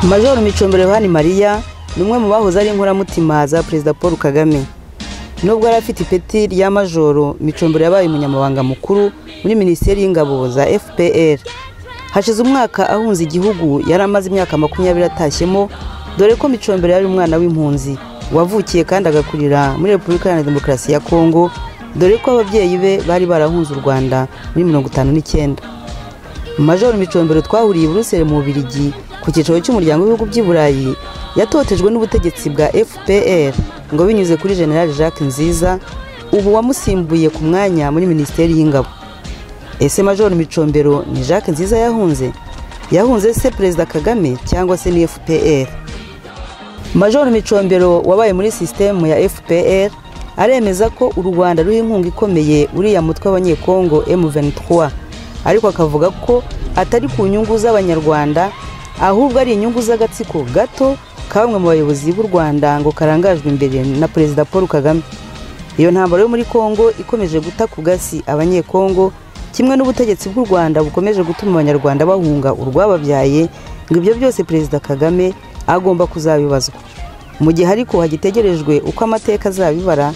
majoro micombe yohani mariya ni umwe mu bahoze ari inkoramutima za perezida paul kagame nubwo yari afite ipeti rya majoro micombero yabaye umunyamabanga mukuru muri minisiteri y'ingabo za fpr hashize umwaka ahunze igihugu yari amaze imyaka makumyabiri atashyemo dore ko micombero yari umwana w'impunzi wavukiye kandi agakurira muri repubulika iharanira demokarasi ya kongo dore ko ababyeyi be bari barahunze u rwanda muri mirongo itanu n'icyenda majoro micombero twahuriye i buruseli mu bubirigi ku cyicaro cy'umuryango w'ibihugu by'i burayi yatotejwe n'ubutegetsi bwa fpr ngo binyuze kuri generale jacques nziza ubu wamusimbuye ku mwanya muri minisiteri y'ingabo ese majoro micombero ni jacques nziza yahunze yahunze se perezida kagame cyangwa se ni fpr majoro micombero wabaye muri sisitemu ya fpr aremeza ko u rwanda ruha inkunga ikomeye uriya mutwe w'abanyekongo M23 ariko akavuga ko atari ku nyungu z'abanyarwanda ahubwo ari inyungu z'agatsiko gato ka bamwe mu bayobozi b'u rwanda ngo karangajwe imbere na perezida paul kagame iyo ntambaro yo muri kongo ikomeje guta ku gasi abanyekongo kimwe n'ubutegetsi bw'u rwanda bukomeje gutuma abanyarwanda bahunga urwababyaye ngo ibyo byose perezida kagame agomba kuzabibazwa mu gihe ariko hagitegerejwe uko amateka azabibara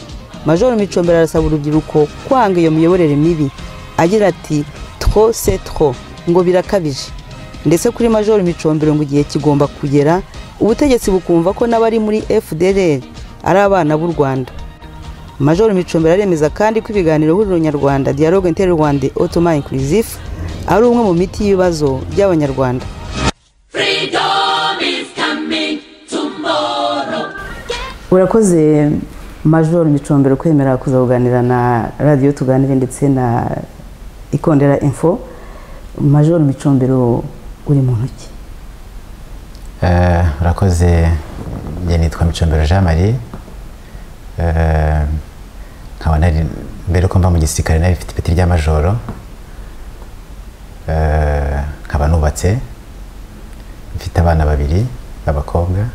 majoro micombero arasaba urubyiruko kwanga iyo miyoborere mibi agira ati tro se tro ngo birakabije ndetse kuri majoro micombero ngo igihe kigomba kugera ubutegetsi bukumva ko n'abari muri fdr ari abana b'u rwanda majoro micombero aremeza kandi ko ibiganiro huriro nyarwanda dialogue interrwanda automa inclusive ari umwe mu miti y'ibibazo by'abanyarwanda Freedom is coming tomorrow. urakoze majoro micombero kwemera kuza kuganira na radiyo tuganire ndetse na ikondera info majoro micombero uri mu ntoki Eh, urakoze njye nitwa micombero jean marie Eh, nkaba nari mbere ko mba mu gisirikare nari mfite ipeti rya majoro Eh, nkaba nubatse mfite abana babiri b'abakobwa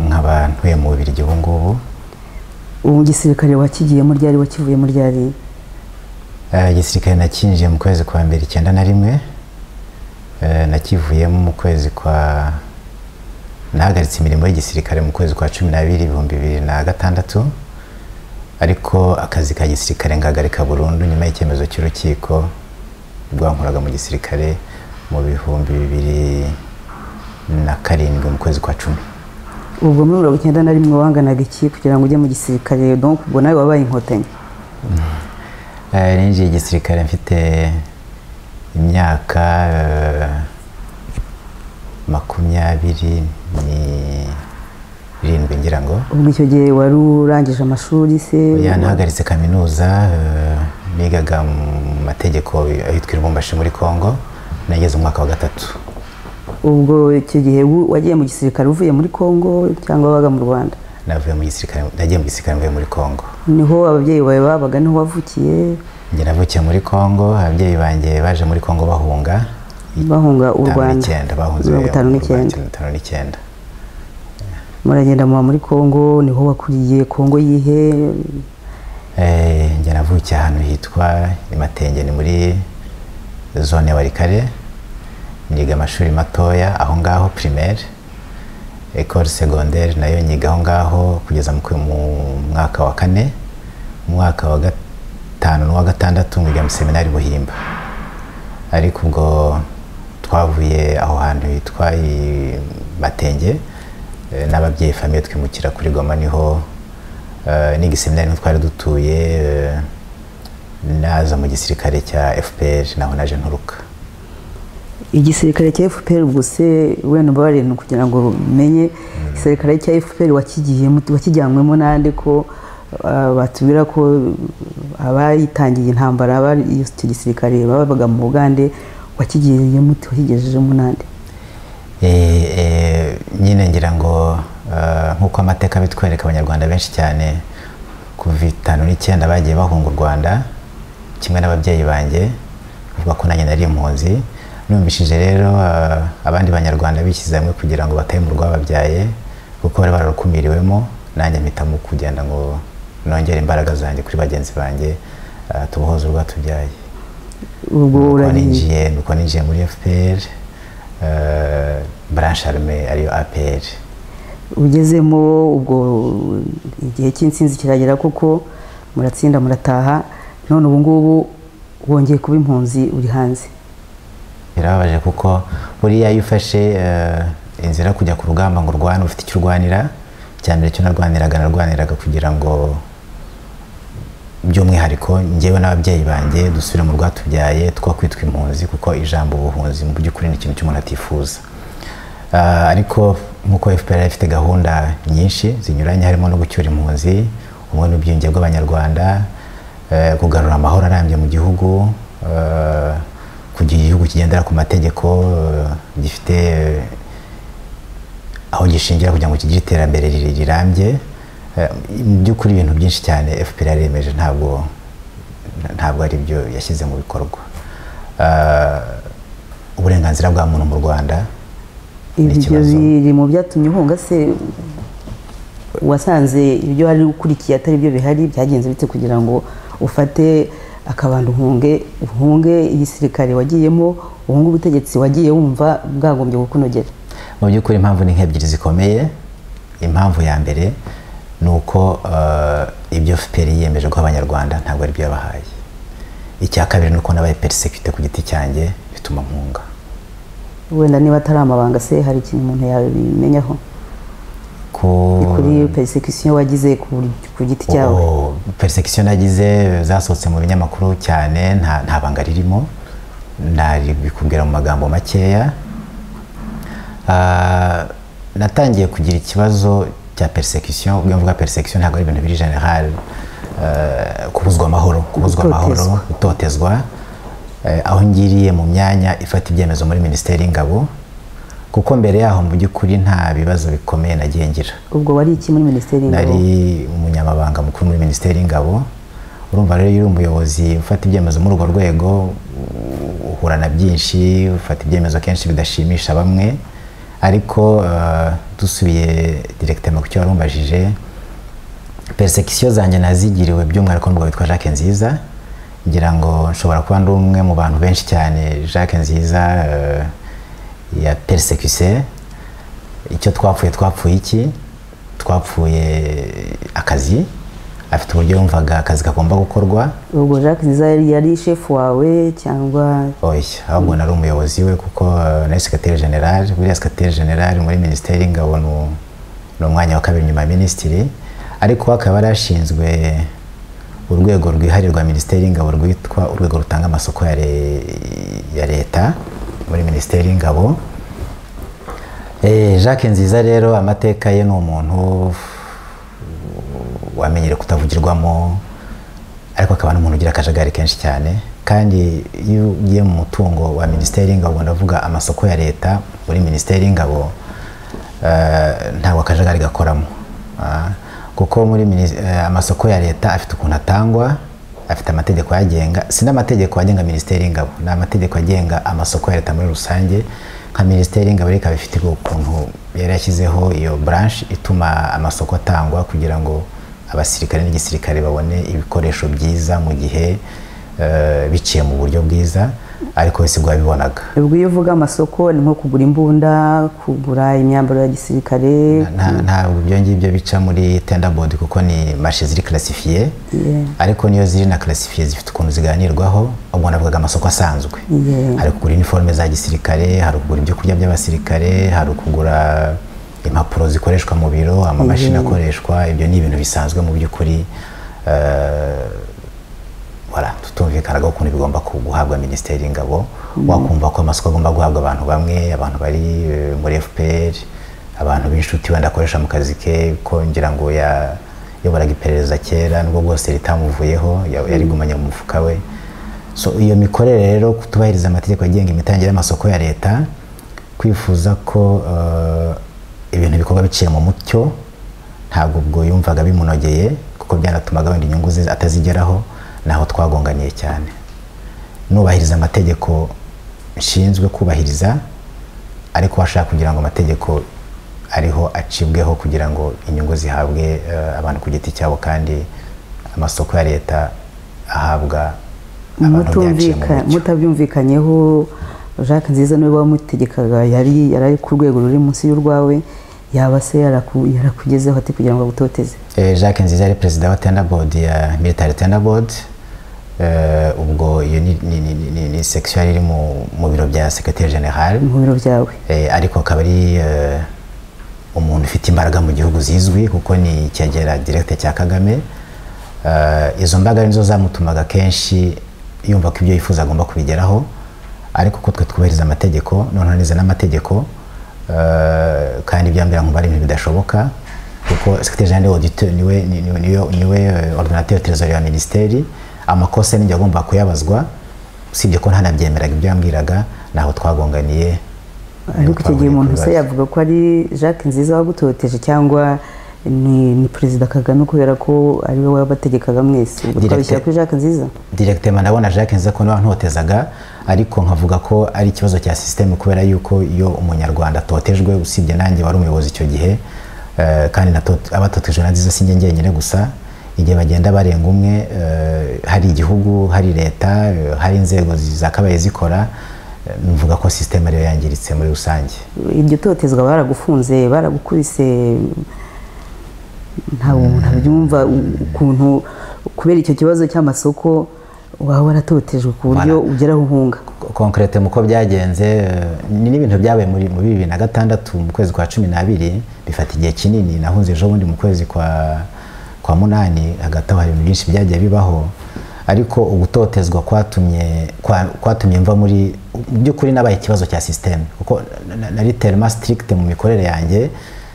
nkaba ntuye mu bubirigi ubu ngubu ubu gisirikare wakigiyemo ryari wakivuyemo ryari Eh, igisirikare nakinjiye mu kwezi kwa mbere icyenda na rimwe Eh, nakivuyemo mu kwezi kwa nahagaritse imirimo y'igisirikare mu kwezi kwa cumi n'abiri ibihumbi bibiri na gatandatu ariko akazi ka gisirikare ngahagarika burundu nyuma y'icyemezo cy'urukiko rwankoraga mu gisirikare mu bihumbi bibiri na karindwi mu kwezi kwa cumi ubwo muri mirongo icyenda na rimwe wanganaga iki kugira ngo ujye mu gisirikare donc ubwo nawe wabaye inkotanyi Eh, ninjiye igisirikare mfite imyaka eh, makumyabiri n'irindwi ngira ngo ubwo icyo gihe wari urangije amashuri se oya nahagaritse kaminuza eh, nigaga mu mategeko ahitwa iribumbashi muri congo nageze umwaka wa gatatu ubwo icyo gihe wu- wagiye mu gisirikare uvuye muri kongo cyangwa wabaga mu rwanda navuye mu gisirikare nagiye mu gisirikare mvuye muri congo niho ababyeyi bawe babaga niho wavukiye njye navukiye muri congo ababyeyi banjye baje muri congo bahunga bahunga u itanu Rwanda n'icyenda, bahunze mirongo itanu mu n'icyenda mirongo itanu n'icyenda muragenda muba muri kongo niho wakuriye kongo yihe Eh, njye navukiye ahantu hitwa imatenge ni muri zone ya warikare niga amashuri matoya aho ngaho primaire ecole secondaire nayo nyiga aho ngaho kugeza mu kwe- mu mwaka wa kane mu mwaka wa gatanu n'uwa gatandatu nkiga mu seminari buhimba ariko ubwo twavuye aho hantu hitwa i matenge eh, n'ababyeyi famiye twimukira kuri goma niho eh, n'igiseminari niho twari dutuye eh, naza mu gisirikare cya fpr naho naje nturuka igisirikare cya fpr gusa wenda mbabarira kugira ngo menye igisirikare cya fpr wakigiyemo wakijyanywemo n'andi ko ah, batubwira ko abayitangiye intambara abari icyo gisirikare babaga mu bugande wakigiyemo wakigejejemo n'andi Eh, eh, nyine ngira ngo eh, nk'uko amateka bitwereka abanyarwanda benshi cyane kuva itanu n'icyenda bagiye bahunga u rwanda kimwe n'ababyeyi banjye bavuga ko nanjye nari impunzi numvishije rero eh, abandi banyarwanda bishyize hamwe kugira ngo batahe mu rwababyaye kuko bari bararukumiriwemo nanjye mpitamo kugenda ngo nongere imbaraga zanjye kuri bagenzi banjye eh, tubohoze urwatubyaye ubwo nuko uragiye ninjiye nuko ninjiye muri fpr eh, branche armée ariyo apr ugezemo ubwo igihe cy'insinzi kiragera kuko muratsinda murataha none ubu ngubu wongeye kuba impunzi uri hanze birababaje kuko buriya iyo ufashe eh, inzira yo kujya ku rugamba ngo urwane ufite icyo urwanira icya mbere cyo narwaniraga narwaniraga kugira ngo by'umwihariko njyewe n'ababyeyi banjye dusubire mu rwatubyaye two kwitwa impunzi kuko ijambo ubuhunzi mu by'ukuri ni ikintu cy'umuntu atifuza Ah, ariko nk'uko fpr yari ifite gahunda nyinshi zinyuranye harimo no gucyura impunzi ubumwe n'ubwiyunge bw'abanyarwanda eh, kugarura amahoro arambye mu gihugu eh, kugira igihugu kigendera ku mategeko eh, gifite eh, aho gishingira kugira ngo kigire iterambere riri- rirambye Eh, mu by'ukuri ibintu byinshi cyane fpr yaremeje ntabwo ntabwo ari byo yashyize mu bikorwa Eh, uburenganzira bwa muntu mu rwanda ni ibyo ikibazo biri mu byatumye uhunga se wasanze ibyo wari ukurikiye atari byo bihari byagenze bite kugira ngo ufate akabando uhunge uhunge igisirikare wagiyemo uhunge ubutegetsi wagiye wumva bwagombye kukunogera mu by'ukuri impamvu ni nk'ebyiri zikomeye impamvu ya mbere ni uko eh, ibyo fpr yiyemeje guha abanyarwanda ntabwo ari byo yabahaye icya kabiri ni uko nabaye perisekite ku giti cyanjye bituma mpunga wenda niba atari amabanga se hari ikintu umuntu yabimenyaho ku ni kuri persecution wagize ku- ku giti cyawe Oh, persecution nagize zasohotse mu binyamakuru cyane nta nta banga ririmo naribikubwira mu magambo makeya Ah, natangiye kugira ikibazo cya persecution ubwo iyo mvuga persecution ntabwo ari ibintu biri general eh, kubuzwa amahoro kubuzwa amahoro gutotezwa eh, aho ngiriye mu myanya ifata ibyemezo muri minisiteri y'ingabo kuko mbere yaho mu by'ukuri nta bibazo bikomeye nagiye ngira ubwo wari iki muri minisiteri y'ingabo nari umunyamabanga mukuru muri minisiteri y'ingabo urumva rero iyo uri umuyobozi ufata ibyemezo muri urwo rwego uh, uhura na byinshi ufata ibyemezo kenshi bidashimisha bamwe ariko uh, dusubiye directement ku cyo wari umbajije persecution zanjye nazigiriwe by'umwihariko n'umugabo witwa Jacques Nziza ngira ngo nshobora kuba ndi umwe mu bantu benshi cyane Jacques Nziza eh, ya persekuse icyo twapfuye twapfuye iki twapfuye akazi afite uburyo yumvaga akazi kagomba gukorwa ubwo jacques nziza yari- yari shefu wawe cyangwa oya ahubwo nari umuyobozi we kuko eh, nari sekateri generale buriya sekateri generale muri minisiteri y'ingabo ni u- ni umwanya wa kabiri nyuma ya minisitiri ariko akaba yari ashinzwe urwego rwihariye rwa minisiteri y'ingabo rwitwa urwego rutanga amasoko ya le- ya leta muri minisiteri y'ingabo Eh, Jacques Nziza rero amateka ye ni umuntu wamenyere kutavugirwamo ariko akaba n'umuntu ugira akajagari kenshi cyane kandi iyo ugiye mu mutungo wa minisiteri y'ingabo ndavuga amasoko ya leta muri minisiteri y'ingabo eh, ntabwo akajagari gakoramo Ah, kuko muri minis- eh, amasoko ya leta afite ukuntu atangwa afite amategeko ayagenga si n'amategeko agenga minisiteri y'ingabo ni amategeko agenga amasoko ya leta muri rusange nka minisiteri y'ingabo rero ikaba ifite ukuntu yari yashyizeho iyo branche ituma amasoko atangwa kugira ngo abasirikare n'igisirikare babone ibikoresho byiza mu gihe eh, biciye mu buryo bwiza ariko we sibwo yabibonaga ubwo iyo uvuga amasoko ni nko kugura imbunda kugura imyambaro ya gisirikare Nta- ntabwo ibyo ngibyo bica muri tenda bodi kuko ni mashe ziri karasifiye Yeah. ariko niyo ziri na karasifiye zifite ukuntu ziganirwaho ubwo navugaga amasoko asanzwe Yeah. hari kugura iniforume za gisirikare hari kugura ibyo kurya by'abasirikare hari kugura impapuro zikoreshwa mu biro amamashini Yeah. akoreshwa ibyo ni ibintu bisanzwe mu by'ukuri eh, wala tutumvikanagaho ukuntu bigomba ku- guhabwa minisiteri y'ingabo wakumva ko amasoko agomba guhabwa abantu bamwe abantu bari eh, muri fpr abantu b'inshuti wenda akoresha mu kazi ke ko ngira ngo yayoboraga iperereza kera nubwo bwose ritamuvuyeho ya- yarigumanye mu mufuka we so iyo mikorere rero kutubahiriza amategeko agenga imitangire y'amasoko ya leta kwifuza ko eh, ibintu bikorwa biciye mu mucyo ntabwo ubwo yumvaga bimunogeye kuko byanatumaga wenda inyungu ze atazigeraho naho twagonganiye cyane nubahiriza amategeko nshinzwe kubahiriza ariko washaka kugira ngo amategeko ariho acibweho kugira ngo inyungu zihabwe eh, abantu ku giti cyabo kandi amasoko ya leta ahabwa abantu byaciye mu Mutumvika- mucyo mutabyumvikanyeho jacques nziza niwe wamutegekaga yari yari ari ku rwego ruri munsi y'urwawe yaba se yaraku- yarakugezeho ati kugira ngo agutoteze Eh, jacques nziza yari perezida wa tenda board ya military tenda board Eh, ubwo iyo ni, ni, ni, ni, ni section yari iri mu, mu biro bya secretary general mu biro byawe Eh, ariko akaba ari eh, umuntu ufite imbaraga mu gihugu zizwi kuko ni icyegera directe cya kagame Eh, izo mbaraga nizo zamutumaga kenshi yumva ko ibyo yifuza agomba kubigeraho ariko ko twe twubahiriza amategeko noneho nize n'amategeko eh, kandi ibyambera nkumva ari ibintu bidashoboka kuko secretary general auditeur niwe ni- ni- niwe niwe eh, ordinateur trésorier wa ministeri amakosa ninjye agomba kuyabazwa usibye ko ntanabyemeraga ibyo yambwiraga ntaho twagonganiye ariko icyo gihe umuntu se Twahuye ku yavuga ko ari jacques nziza wagutoteje cyangwa ni, ni perezida kagame kubera ko ari we wabategekaga mwese ubwo Directeur. twabishyira kuri jacques nziza directement ndabona Jacques nza ko ntotezaga ariko nkavuga ko ari ikibazo cya systeme kubera yuko iyo umunyarwanda atotejwe usibye nanjye wari umuyobozi icyo gihe eh, kandi natot- abatotejwe na nziza si njye njyenyine gusa igihe bagenda barenga umwe eh, hari igihugu hari leta eh, hari inzego zakabaye zikora eh, numvuga ko systeme ariyo yangiritse muri rusange iryo totezwa baragufunze baragukubise ntabwo umuntu abyumva u- ukuntu kubera icyo kibazo cy'amasoko waba waratotejwe ku buryo Bara- ugeraho uhunga konkrete mu uko byagenze eh, ni n'ibintu byabaye muri muri bibiri na gatandatu mu kwezi kwa cumi n'abiri bifata igihe kinini nahunze ejo bundi mu kwezi kwa kwa munani hagati aho hari ibintu byinshi byagiye bibaho ariko ugutotezwa kwatumye kwa- kwatumye mva muri mu by'ukuri nabaye ikibazo cya systeme kuko na- na- nari telema strict mu mikorere yanjye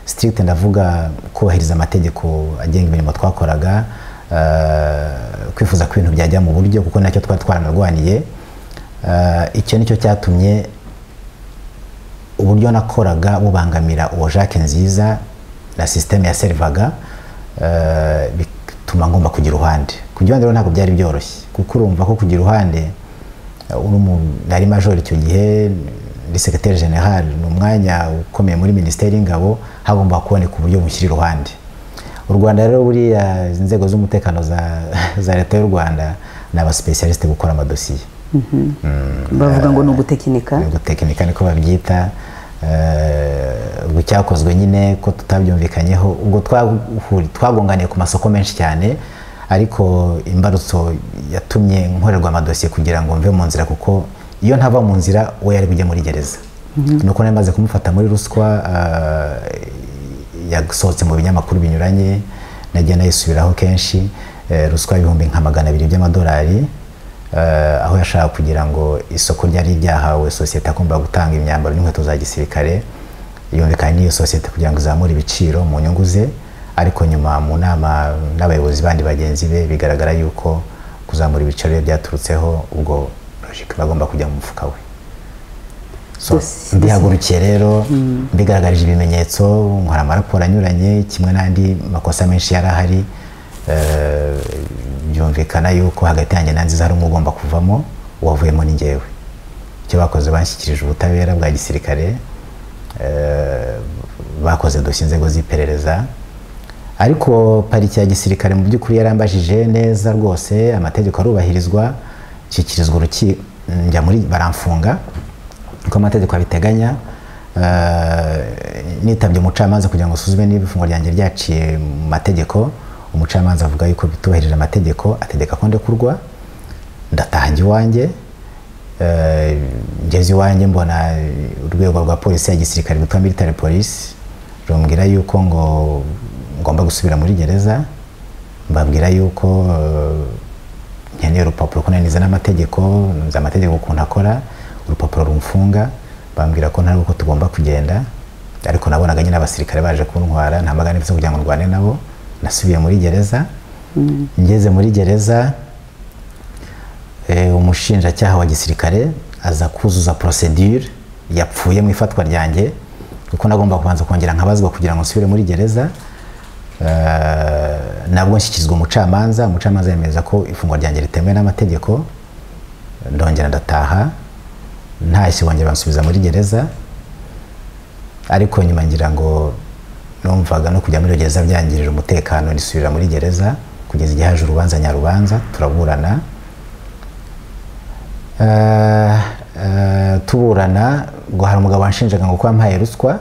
strict ndavuga kubahiriza amategeko agenga imirimo twakoraga eh, kwifuza ko ibintu byajya mu buryo kuko nacyo twari twaranarwaniye Eh, icyo nicyo cyatumye uburyo nakoraga bubangamira uwo Jacques nziza na sisiteme yaserivaga eh, bituma ngomba kugira uruhande kugira uruhande rero ntabwo byari byoroshye kuko urumva ko kugira uruhande eh, uri umu- nari major icyo gihe ndi secretary general ni umwanya ukomeye muri minisiteri y'ingabo hagomba kuboneka uburyo bushyira iruhande u rwanda rero buriya inzego z'umutekano za- za leta y'u rwanda ni abasipesiyarisite gukora amadosiye bavuga ngo ni ugutekinika gutekinika niko babyita Eh, ubwo cyakozwe nyine ko tutabyumvikanyeho ubwo twahuri- twagonganiye ku masoko menshi cyane ariko imbarutso yatumye nkorerwa amadosiye kugira ngo mve mu nzira kuko iyo ntava mu nzira we yari bujye muri gereza nuko nari maze kumufata muri ruswa eh, yasohotse mu binyamakuru binyuranye nagiye nayisubiraho kenshi eh, ruswa y'ibihumbi nka magana abiri by'amadolari Eh, aho yashaka kugira ngo isoko ryari ryahawe sosiyete agomba gutanga imyambaro n'inkweto za gisirikare yumvikanye n'iyo sosiyete kugira ngo izamure ibiciro mu nyungu ze ariko nyuma mu nama n'abayobozi bandi bagenzi be bigaragara yuko kuzamura ibiciro bye byaturutseho ubwo logique bagomba kujya mu mufuka we So, Dosi- mbihagurukiye rero mbigaragarije ibimenyetso nkora amaraporo anyuranye kimwe n'andi makosa menshi yari ahari eh, byumvikana yuko hagati yanjye na nziza hari umwe ugomba kuvamo uwavuyemo ni njyewe icyo bakoze banshyikirije ubutabera bwa gisirikare eh, bakoze dosiye inzego z'iperereza ariko pariki ya gisirikare mu by'ukuri yarambajije neza rwose amategeko arubahirizwa nshyikirizwa uruki njya muri baramfunga uko amategeko abiteganya eh, nitabye umucamanza kugira ngo usuzume niba ifungo ryanjye ryaciye mu mategeko umucamanza avuga yuko bitubahirije amategeko ategeka ko ndekurwa ndatahajya iwanjye Eh, ngeze iwanjye mbona urwego rwa polisi ya gisirikare rwitwa military police rumbwira yuko ngo ngomba gusubira muri gereza mbabwira yuko eh, nkeneye urupapuro ko nanize n'amategeko nzi amategeko ukuntu akora urupapuro rumfunga bambwira ko ntarwo ko tugomba kugenda ariko nabonaga nyine abasirikare baje kuntwara nta magana mfite kugira ngo ndwane nabo nasubiye muri gereza ngeze muri gereza Eh, umushinjacyaha wa gisirikare aza kuzuza procedure yapfuye mu ifatwa ryanjye kuko nagomba kubanza kongera nkabazwa kugira ngo nsubire muri gereza Eh, nabwo nshyikirizwa umucamanza umucamanza yemeza ko ifungwa ryanjye ritemewe n'amategeko ndongera ndataha ntashye bongera bansubiza muri gereza ariko nyuma ngira ngo numvaga no kujya muri iyo gereza byangirira umutekano nisubira muri gereza kugeza igihe haje urubanza nyarubanza turaburana Eh, eh, tuburana ngo hari umugabo wanshinjaga ngo kuba mpaye ruswa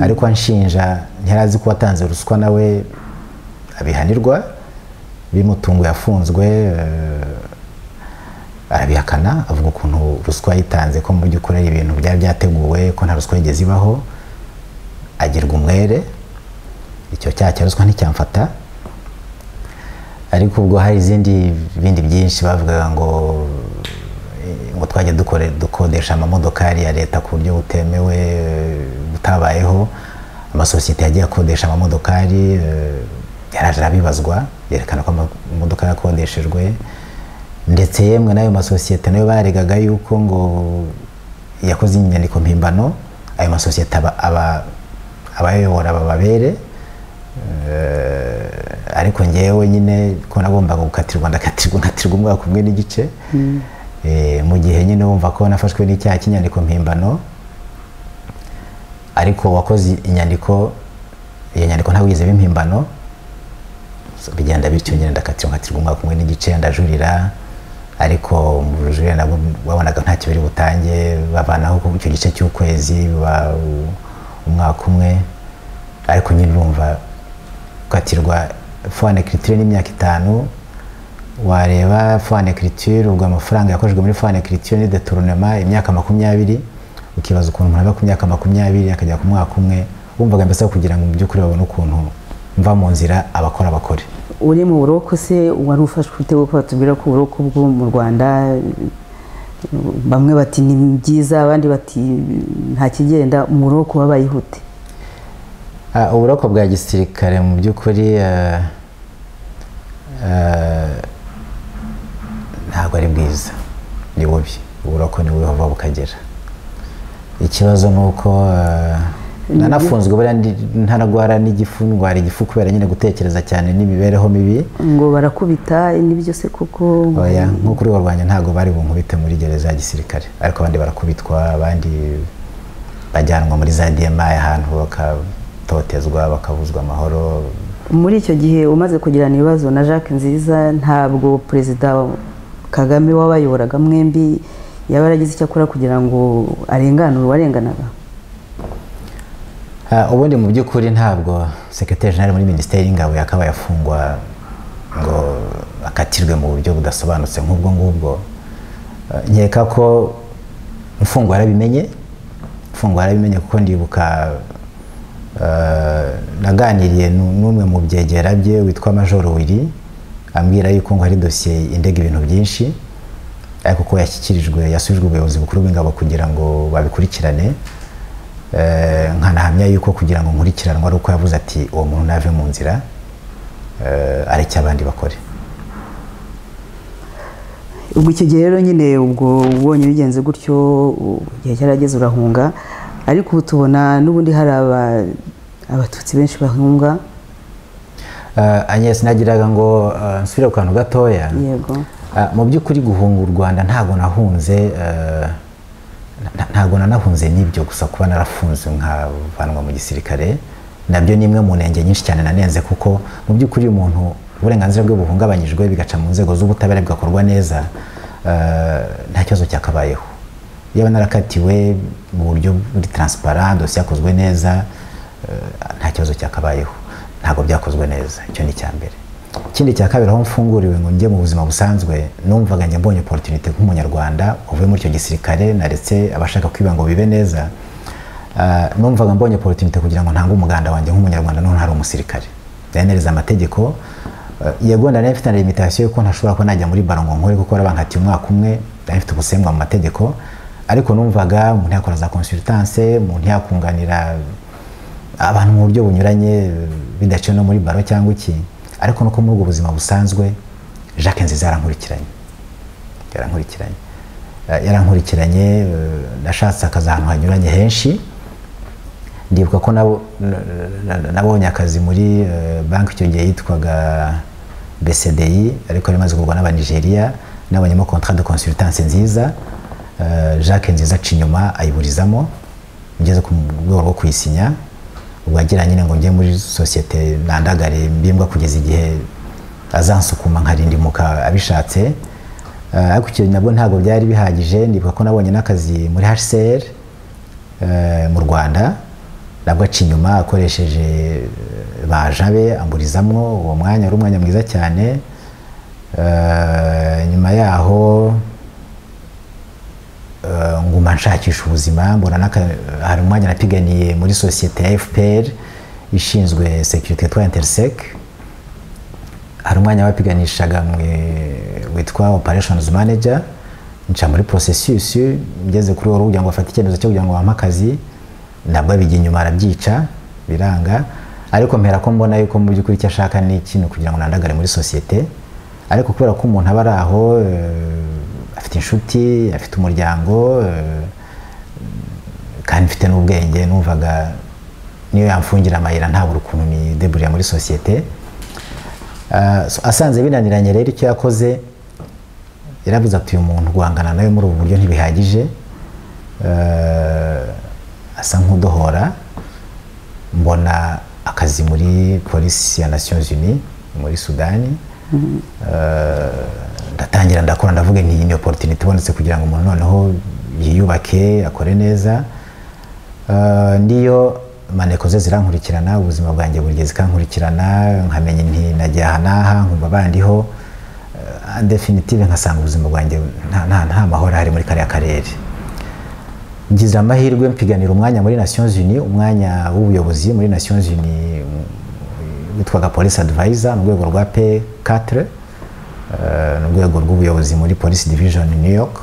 ariko anshinja ntiyarazi ko watanze ruswa nawe abihanirwa bimutungo yafunzwe eh, arabihakana avuga ukuntu ruswa yitanze ko mu by'ukuri ari ibintu byari byateguwe ko nta ruswa yigeze ibaho agirwa umwere icyo cyaha cya ruswa nticyamfata ariko ubwo hari izindi bindi byinshi bavugaga ngo eh, ngo twajya dukore dukodesha amamodokari ya leta ku buryo butemewe eh, butabayeho amasosiyete yagiye akodesha amamodokari eh, yaraje arabibazwa yerekana ko amamodoka yakodeshejwe ndetse yemwe n'ayo masosiyete nayo baregaga yuko ngo yakoze inyandiko mpimbano ayo masosiyete aba- aba- abayobora bababere Eh, ariko ngewe nyine ko nagombaga gukatirwa ndakatirwa nkatirwa umwaka umwe n'igice Eh, mu gihe nyine wumva ko nafashwe n'icyaha cy'inyandiko mpimbano ariko wakoze inyandiko iyo nyandiko ntawe yize bimpimbano So, bigenda bityo nyine ndakatirwa nkatirwa umwaka umwe n'igice ndajurira ariko mu bujurire nabwo wabonaga ntacyo biri butange bavanaho ku- icyo gice cy'ukwezi ba- umwaka umwe ariko nyine urumva ukatirwa fone kiritire n'imyaka itanu wareba fone kiritire ubwo amafaranga yakoreshejwe muri fone kiritire ni detournema imyaka makumyabiri ukibaza ukuntu umuntu ava ku myaka makumyabiri akajya ku mwaka umwe wumvaga mbese aho kugira ngo mu by'ukuri babone ukuntu mva mu nzira abakora bakore uri mu buroko se wari ufashwe ute kuko batubwira ko uburoko bwo mu rwanda bamwe bati ni byiza abandi bati nta kigenda mu buroko wabaye ihute Ah, uburoko bwa gisirikare mu by'ukuri ah, ah, ntabwo ari bwiza ni bubi uburoko ni bubi buva bukagera ikibazo ni uko ah, nanafunzwe buriya ndi- ntaragwara n'igifu ndwara igifu kubera nyine gutekereza cyane n'imibereho mibi ngo barakubita nibyo se kuko oya nko kuri urwo rwanya ntabwo bari bunkubite muri gereza ya gisirikare ariko abandi barakubitwa abandi bajyanwa muri za dma ahantu bakatotezwa bakabuzwa amahoro muri icyo gihe umaze kugirana ibibazo na jacques nziza ntabwo perezida kagame wabayoboraga mwembi yaba yaragize icyo akora kugira ngo arenganure uwarenganaga Ah, ubundi mu by'ukuri ntabwo sekretari jenali muri minisiteri y'ingabo yakabaye afungwa ngo akatirwe mu buryo budasobanutse nk'ubwo ngubwo Ah, nkeka ko imfungwa yarabimenye imfungwa yarabimenye kuko ndibuka ah, naganiriye nu- n'umwe mu byegera bye witwa majoro wiri ambwira yuko ngo hari dosiye indega ibintu byinshi ariko ko yashyikirijwe yasubijwe ubuyobozi bukuru bw'ingabo kugira ngo babikurikirane Eh, nkanahamya yuko kugira ngo nkurikiranwe ari uko yavuze ati uwo muntu nave mu nzira eh, areke abandi bakore ubwo icyo gihe rero nyine ubwo ubonye bigenze gutyo u- igihe cyarageze urahunga ariko ubu tubona n'ubundi hari aba- abatutsi benshi bahunga Eh, Agnes nagiraga ngo eh, nsubire ku kantu gatoya yego Ah, mu by'ukuri guhunga u rwanda ntabwo nahunze eh, nta- ntabwo nanahunze n'ibyo gusa kuba narafunzwe nkavanwa mu gisirikare nabyo ni imwe mu ntenge nyinshi cyane nanenze kuko mu by'ukuri umuntu uburenganzira bwe buhungabanyijwe bigaca mu nzego z'ubutabera bigakorwa neza eh, nta kibazo cyakabayeho yaba narakatiwe mu buryo buri taransipara dosiye yakozwe neza eh, nta kibazo cyakabayeho ntabwo byakozwe neza icyo ni icya mbere ikindi cya kabiri aho mfunguriwe ngo njye mu buzima busanzwe numvaga njye mbonye opportunity nk'umunyarwanda uvuye muri icyo gisirikare naretse abashaka kwiba ngo bibe neza Ah, numvaga mbonye opportunity kugira ngo ntange umuganda wanjye nk'umunyarwanda none hari umusirikare ndanenereza amategeko Ah, yego nari mfite na limitation yuko ntashobora kuba najya muri baro ngo nkore kuko barabankatiye umwaka umwe nari mfite ubusembwa mu mategeko ariko numvaga umuntu yakora za consultance umuntu yakunganira abantu mu buryo bunyuranye bidaciye no muri baro cyangwa iki ariko nuko muri ubwo buzima busanzwe jacques nziza yarankurikiranye yarankurikiranye Eh, yarankurikiranye eh, nashatse akazi ahantu hanyuranye henshi ndibuka ko nabo- na- na- na- nabonye akazi muri eh, banki icyo gihe yitwaga bcdi ariko yari imaze kugurwa n'abanigeria nabonyemo contrat de consultance nziza eh, jacques nziza aca inyuma ayiburizamo ngeze ku rwego rwo kuyisinya ubwo agira nyine ngo njye muri sosiyete nandagare mbimbwa kugeza igihe azansukuma nkarindimuka abishatse Eh, ariko icyo nabwo ntabwo byari bihagije ndibuka ko nabonye n'akazi muri hcr eh, mu rwanda nabwo aca inyuma akoresheje eh, baja be amburizamwo uwo mwanya wari umwanya mwiza cyane Eh, nyuma yaho eh, nguma nshakisha ubuzima mbona n'aka- hari umwanya napiganiye muri sosiyete ya fpr ishinzwe sekirite twa interiseke hari umwanya wapiganishaga mwe- witwa operations manager nca muri processus ngeze kuri wowe kugira ngo bafate icyemezo cyo kugira ngo bampe akazi nabwo abijya inyuma arabyica biranga ariko mpera ko mbona yuko mu by'ukuri icyo ashaka ni ikintu kugira ngo nandagare muri sosiyete ariko kubera ko umuntu aba ari aho eh, afite inshuti afite umuryango eh, kandi mfite n'ubwenge numvaga niyo yamfungira amayira ntabura ukuntu nideburira muri sosiyete Ah, so- asanze binaniranye rero icyo yakoze yaravuze ati uyu muntu guhangana nawe muri ubu buryo ntibihagije Ah, asa nk'udohora mbona akazi muri polisi ya nations unies muri sudani Ah, ndatangira ndakora ndavuga nti iyi ni opportunity ibonetse kugira ngo umuntu noneho yiyubake akore neza Uh, ndiyo maneko ze zirankurikirana ubuzima bwanjye buri gihe zikankurikirana nkamenya inti najya aha n'aha nkumva bandiho uh, definitive nkasanga ubuzima bwanjye nta, nta, nta mahoro hari muri kariya karere ngize amahirwe mpiganira umwanya muri nations unies umwanya w'ubuyobozi muri nations unies um, witwaga police advisor mu rwego rwa p4 uh, ni urwego rw'ubuyobozi muri police division new york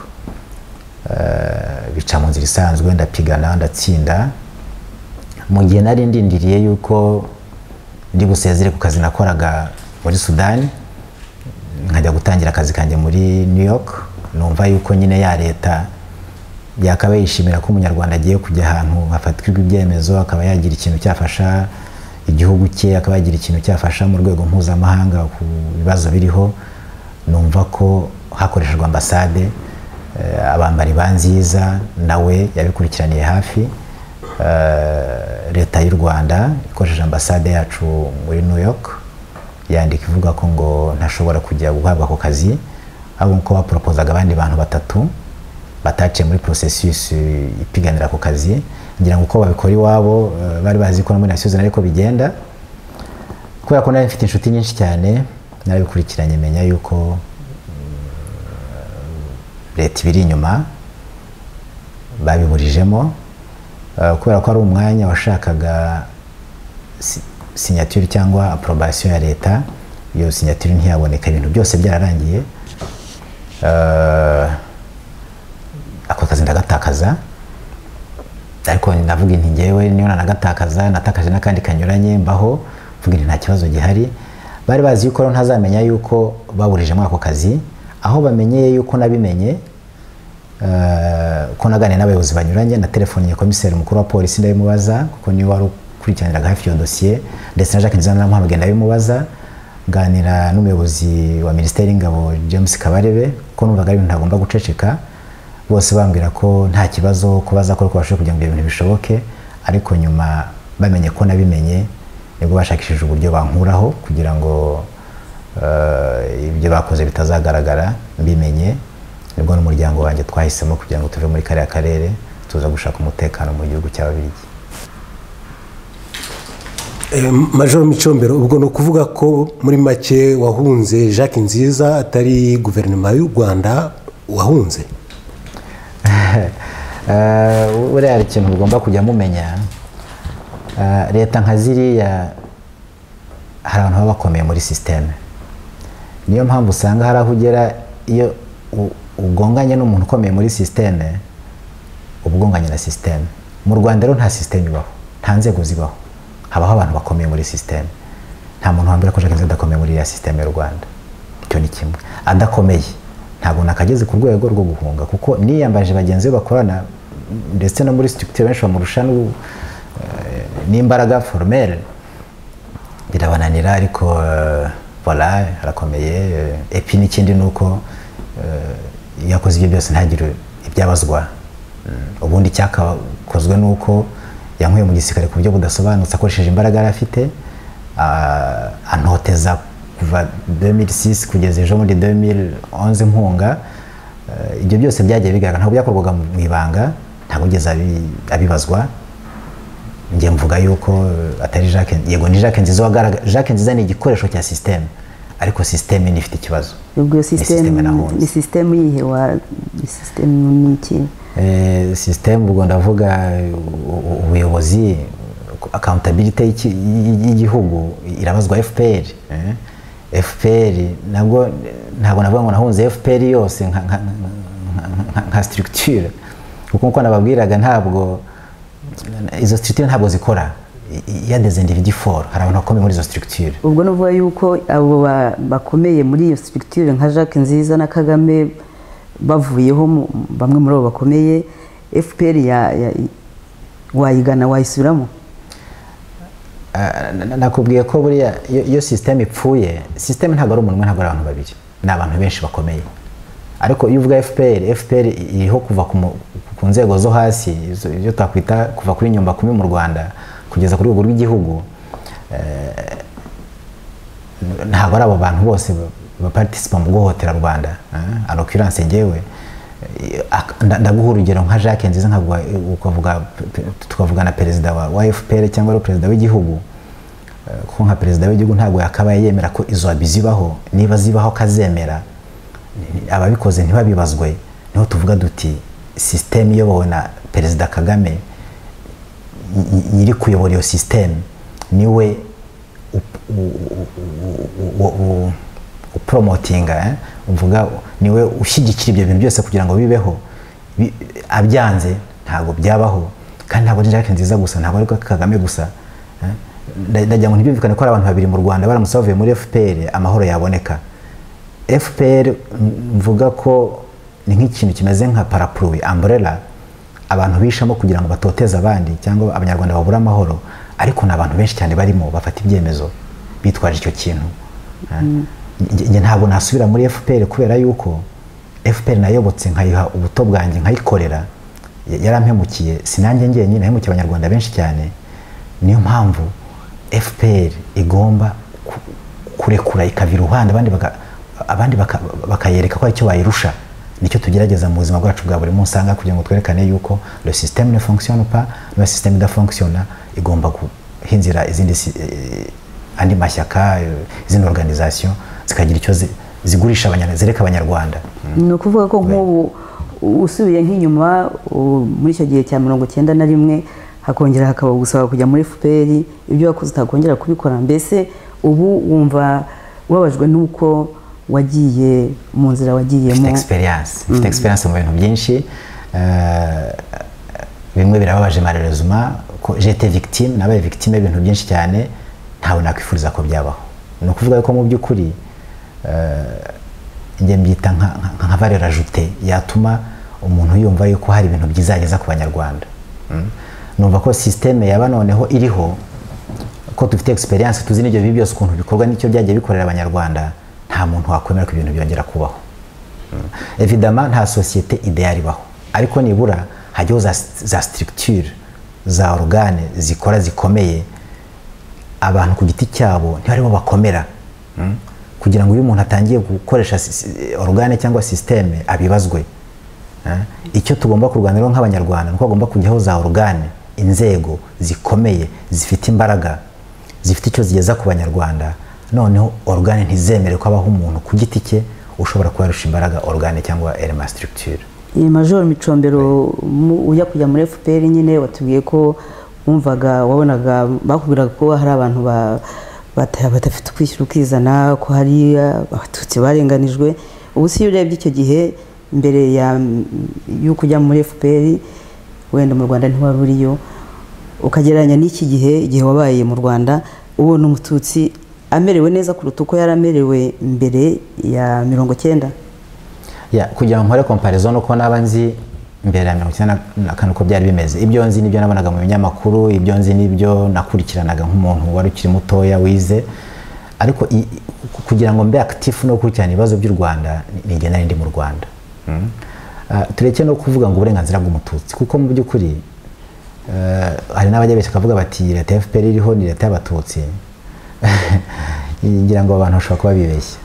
bica mu nzira isanzwe ndapigana ndatsinda mu gihe nari ndindiriye yuko ndi busezere ku kazi nakoraga muri sudani nkajya gutangira akazi kanjye muri new york numva yuko nyine ya leta yakaba yishimira ko umunyarwanda agiye kujya ahantu hafatirwa ibyemezo akaba yagira ikintu cyafasha igihugu cye akaba yagira ikintu cyafasha mu rwego mpuzamahanga ku bibazo biriho numva ko hakoreshejwe ambasade eh, abambari ba nziza nawe yabikurikiraniye hafi Eh, leta y'u rwanda ikoresheje ambasade yacu muri new york yandika ivuga ko ngo ntashobora kujya guhabwa ako kazi ahubwo ko baporopozaga abandi bantu batatu bataciye muri processus ipiganira ako kazi ngira ngo uko babikora iwabo eh, bari bazi ko no muri nations ariko bigenda kubera ko nari mfite inshuti nyinshi cyane narabikurikiranye menya yuko mm, leta ibiri inyuma babiburijemo eh, kubera ko ari umwanya washakaga si- sinyatire cyangwa apurobasiyo ya leta iyo sinyatire ntiyaboneka ibintu byose byararangiye Eh, ako kazi ndagatakaza ariko navuga inti ngewe niyo nanagatakaza natakaje n'akandi kanyuranye mbaho mvuga inti nta kibazo gihari bari bazi yuko rero ntazamenya yuko baburijemo ako kazi aho bamenyeye yuko nabimenye eh, ko naganiriye n'abayobozi banyuranye na telefoniye komiseri mukuru wa polisi ndabimubaza kuko niwe wari ukurikiraniraga hafi iyo dosiye ndetse na jacques nzira naramuhamagaye ndabimubaza nganira n'umuyobozi wa minisiteri y'ingabo james kabarebe ko numvaga ari ibintu ntagomba guceceka bose bambwira ko nta kibazo ko bazakora uko bashoboye kugira ngo ibyo bintu bishoboke ariko nyuma bamenye ko nabimenye nibwo bashakishije uburyo bankuraho kugira ngo eh, ibyo bakoze bitazagaragara mbimenye nibwo n'umuryango wanjye twahisemo kugira ngo tuve muri kariya karere tuza gushaka umutekano mu gihugu cy'ababirigi Eh, majoro micombero ubwo ni ukuvuga ko muri make wahunze jacques nziza atari guverinoma y'u rwanda wahunze Eh, buriya hari ikintu mugomba kujya mumenya Eh, leta nka ziriya hari abantu baba bakomeye muri sisiteme niyo mpamvu usanga hari aho ugera iyo u- ugonganye n'umuntu ukomeye muri sisiteme uba ugonganye na sisiteme mu rwanda rero nta sisiteme ibaho nta nzego zibaho habaho abantu bakomeye muri sisiteme nta muntu wambwira ko jacques nziza adakomeye muri iriya sisiteme y'u rwanda icyo ni kimwe adakomeye ntabwo nakageze ku rwego rwo guhunga kuko niyambaje bagenzi be bakorana ndetse no muri structure benshi bamurusha n'u- eh, n'imbaraga formelle birabananira ariko eh, voilà arakomeye eh, epi n'ikindi ni uko eh, iyo akoze ibyo byose ntagire ibyabazwa Mm, ubundi icyakozwe ni uko yankuye mu gisirikare ku buryo budasobanutse akoresheje imbaraga yari afite ah, antoteza kuva 2006 kugeza ejo muri 2011 nkunga Eh, ibyo byose byagiye bigaragara ntabwo byakorwaga mu ibanga ntabwo ugeze abibazwa njye mvuga yuko eh, atari jacques yego ni jacques nziza wagaragaje jacques nziza ni igikoresho cya sisiteme ariko sisiteme niba ifite ikibazo ubwo iyo Ni system sisitemu nahunze. ni sisitemu yihe wa ni sisitemu ni iki Eh, system ubwo ndavuga u- u- ubuyobozi accountability y'iki- y- y'igihugu irabazwa fpr eh? fpr nabwo ntabwo navuga ngo nahunze fpr yose nka, nka, nka- nka, nka structure kuko nkuko nababwiraga ntabwo izo structure ntabwo zikora iya des individu for hari abantu bakomeye muri izo structure ubwo nuvuga yuko abo ba- bakomeye muri iyo structure nka jacques nziza na kagame bavuyeho mu- bamwe muri abo bakomeye fpr ya- ya- wayigana wayisubiramo Ah, na- na- nakubwiye ko buriya iyo- iyo sisiteme ipfuye sisiteme ntabwo ari umuntu umwe ntabwo ari abantu babiri ni abantu benshi bakomeye ariko iyo uvuga fpr fpr iriho kuva ku mu- ku nzego zo hasi izo ibyo twakwita kuva kuri nyumba kumi mu rwanda kugeza ku rwego rw'igihugu Eh, ntabwo ari abo bantu bose baparitisipa mu guhohotera rwanda eh, anokiranse ngewe eh, ak- nda- ndaguha urugero nka jacques nziza nkavuga ukavuga pe- pe- tukavuga na perezida wa wa fpr cyangwa ari perezida w'igihugu Eh, kuko nka perezida w'igihugu ntabwo yakabaye yemera ko izo abi zibaho niba zibaho akazemera ni- ni- ababikoze ntibabibazwe niho tuvuga duti sisiteme iyobowe na perezida kagame ny- ny- nyiri kuyobora iyo sisiteme niwe up- u- u- u- u- u- upromotinga eh? uvuga niwe ushyigikira ibyo bintu byose kugira ngo bibeho Bi- abyanze ntabwo byabaho kandi ntabwo ari jacques nziza gusa ntabwo ari kagame gusa eh? Nda- ndagira ngo ntibyumvikane ko ari abantu babiri mu rwanda baramutse bavuye muri fpr amahoro yaboneka fpr m- mvuga ko ni nk'ikintu kimeze nka parapluwi umbrella abantu bishamo kugira ngo batoteze abandi cyangwa abanyarwanda babure amahoro ariko ni abantu benshi cyane barimo bafata ibyemezo bitwaje icyo kintu Eh, nge- nge ntabwo nasubira muri fpr kubera yuko fpr nayobotse nkayiha ubuto bwanjye nkayikorera ya- yarampemukiye sinanjye ngenyine nahemukiye abanyarwanda benshi cyane niyo mpamvu fpr igomba ku- kurekura ikava iruhande abandi baka- abandi baka- bakayereka ko aricyo bayirusha nicyo tugerageza mu buzima bwacu bwa buri munsi ahangaha kugira ngo twerekane yuko le système ne fonctionne pas niba système idafonctionna igomba guhinzira izindi si- eh, andi mashyaka eh, izindi organisation zikagira icyo zi- zigurisha abanyarwanda zereka abanyarwanda ni ukuvuga ko nk'ubu usubiye nk'inyuma u- muri icyo gihe cya mirongo cyenda na rimwe hakongera hakaba gusaba kujya muri fpr ibyo wakoze utakongera kubikora mbese ubu wumva ubabajwe n'uko wagiye mu nzira mfite wagiyemo experience mfite experience mu bintu byinshi eh, bimwe birababaje marerezuma ko jete victime nabaye victime y'ibintu byinshi cyane ntawe nakwifuriza ko byabaho ni ukuvuga ko mu by'ukuri eh, njye mbyita nka- nka nka valeur ajoute yatuma umuntu yumva yuko hari ibintu byiza yageza ku banyarwanda Mm. numva ko sisiteme yaba noneho iriho ko dufite experience tuzi n'ibyo bibi byose ukuntu bikorwa n'icyo byagiye bikorera abanyarwanda nta muntu wakwemera ko ibintu byongera kubaho evidama nta sosiyete ideyari ibaho ariko nibura hajyaho za, za structure za orugane zikora zikomeye abantu ku giti cyabo ntibaribo bakomera Mm. kugira ngo iyo umuntu atangiye gukoresha si- si- orugane cyangwa sisiteme abibazwe Eh, icyo tugomba kurwaniraho nk'abanyarwanda ni uko hagomba kujyaho za orugane inzego zikomeye zifite imbaraga zifite icyo zigeza ku banyarwanda noneho orugane ntizemere ko habaho umuntu ku giti cye ushobora kuba yarusha imbaraga orugane cyangwa elema structure iyi majoro micombero mu- ujya kujya muri fpr nyine watubwiye ko wumvaga wabonaga bakubwiraga ko hari abantu ba- bata- badafite ukwishyira ukizana ko hari uh, abatutsi barenganijwe ubu si iyo urebye icyo gihe mbere ya y'uko ujya muri fpr wenda mu rwanda ntiwari uriyo ukagereranya n'iki gihe igihe wabaye mu rwanda ubona umututsi amerewe neza kuruta uko yari amerewe mbere ya mirongo cyenda Ya, kugira ngo nkore comparison uko naba nzi mbere ya mirongo icyenda na- na kane uko byari bimeze ibyo nzi nibyo nabonaga mu binyamakuru ibyo nzi nibyo nakurikiranaga nk'umuntu wari ukiri mutoya wize ariko i- ku- kugira ngo mbe active no gukurikirana ibibazo by'u rwanda ni igihe nari ndi mu rwanda Mm. Ah, tureke no kuvuga ngo uburenganzira bw'umututsi kuko mu by'ukuri eh, hari n'abajya benshi bakavuga bati leta ya fpr iriho ni leta y'abatutsi ngira ngo abantu bashobora kuba bibeshya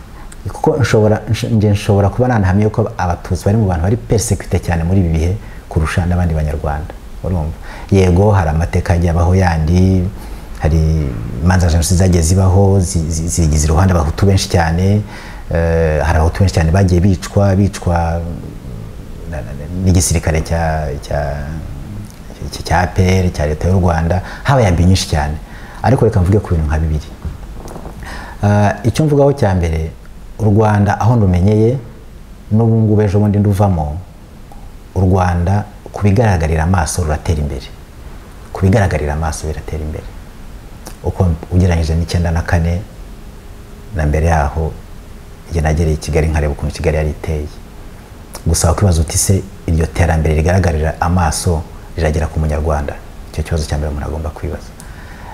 kuko nshobora nsh- nge nshobora kuba nanahamye yuko abatutsi bari mu bantu bari persecuted cyane muri ibi bihe kurusha n'abandi banyarwanda urumva yego hari amateka agiye abaho yandi hari imanza za jenoside zagiye zibaho zi- zi- zigize iruhande abahutu benshi cyane eh, hari abahutu benshi cyane bagiye bicwa bicwa na- na- n'igisirikare cya cya iki cya APR cya leta y'u Rwanda habaye ambi nyinshi cyane ariko reka mvuge ku bintu nka bibiri Ah, icyo mvugaho cya mbere u Rwanda aho ndumenyeye n'ubu ngubu ejo bundi nduvamo u Rwanda ku bigaragarira amaso ruratera imbere ku bigaragarira amaso biratera imbere uko ugereranyije n'icyenda na kane na mbere yaho njye nagereye i Kigali nkareba ukuntu Kigali yari iteye gusa wakwibaza uti se iryo terambere rigaragarira amaso riragera ku munyarwanda icyo kibazo cya mbere umuntu agomba kwibaza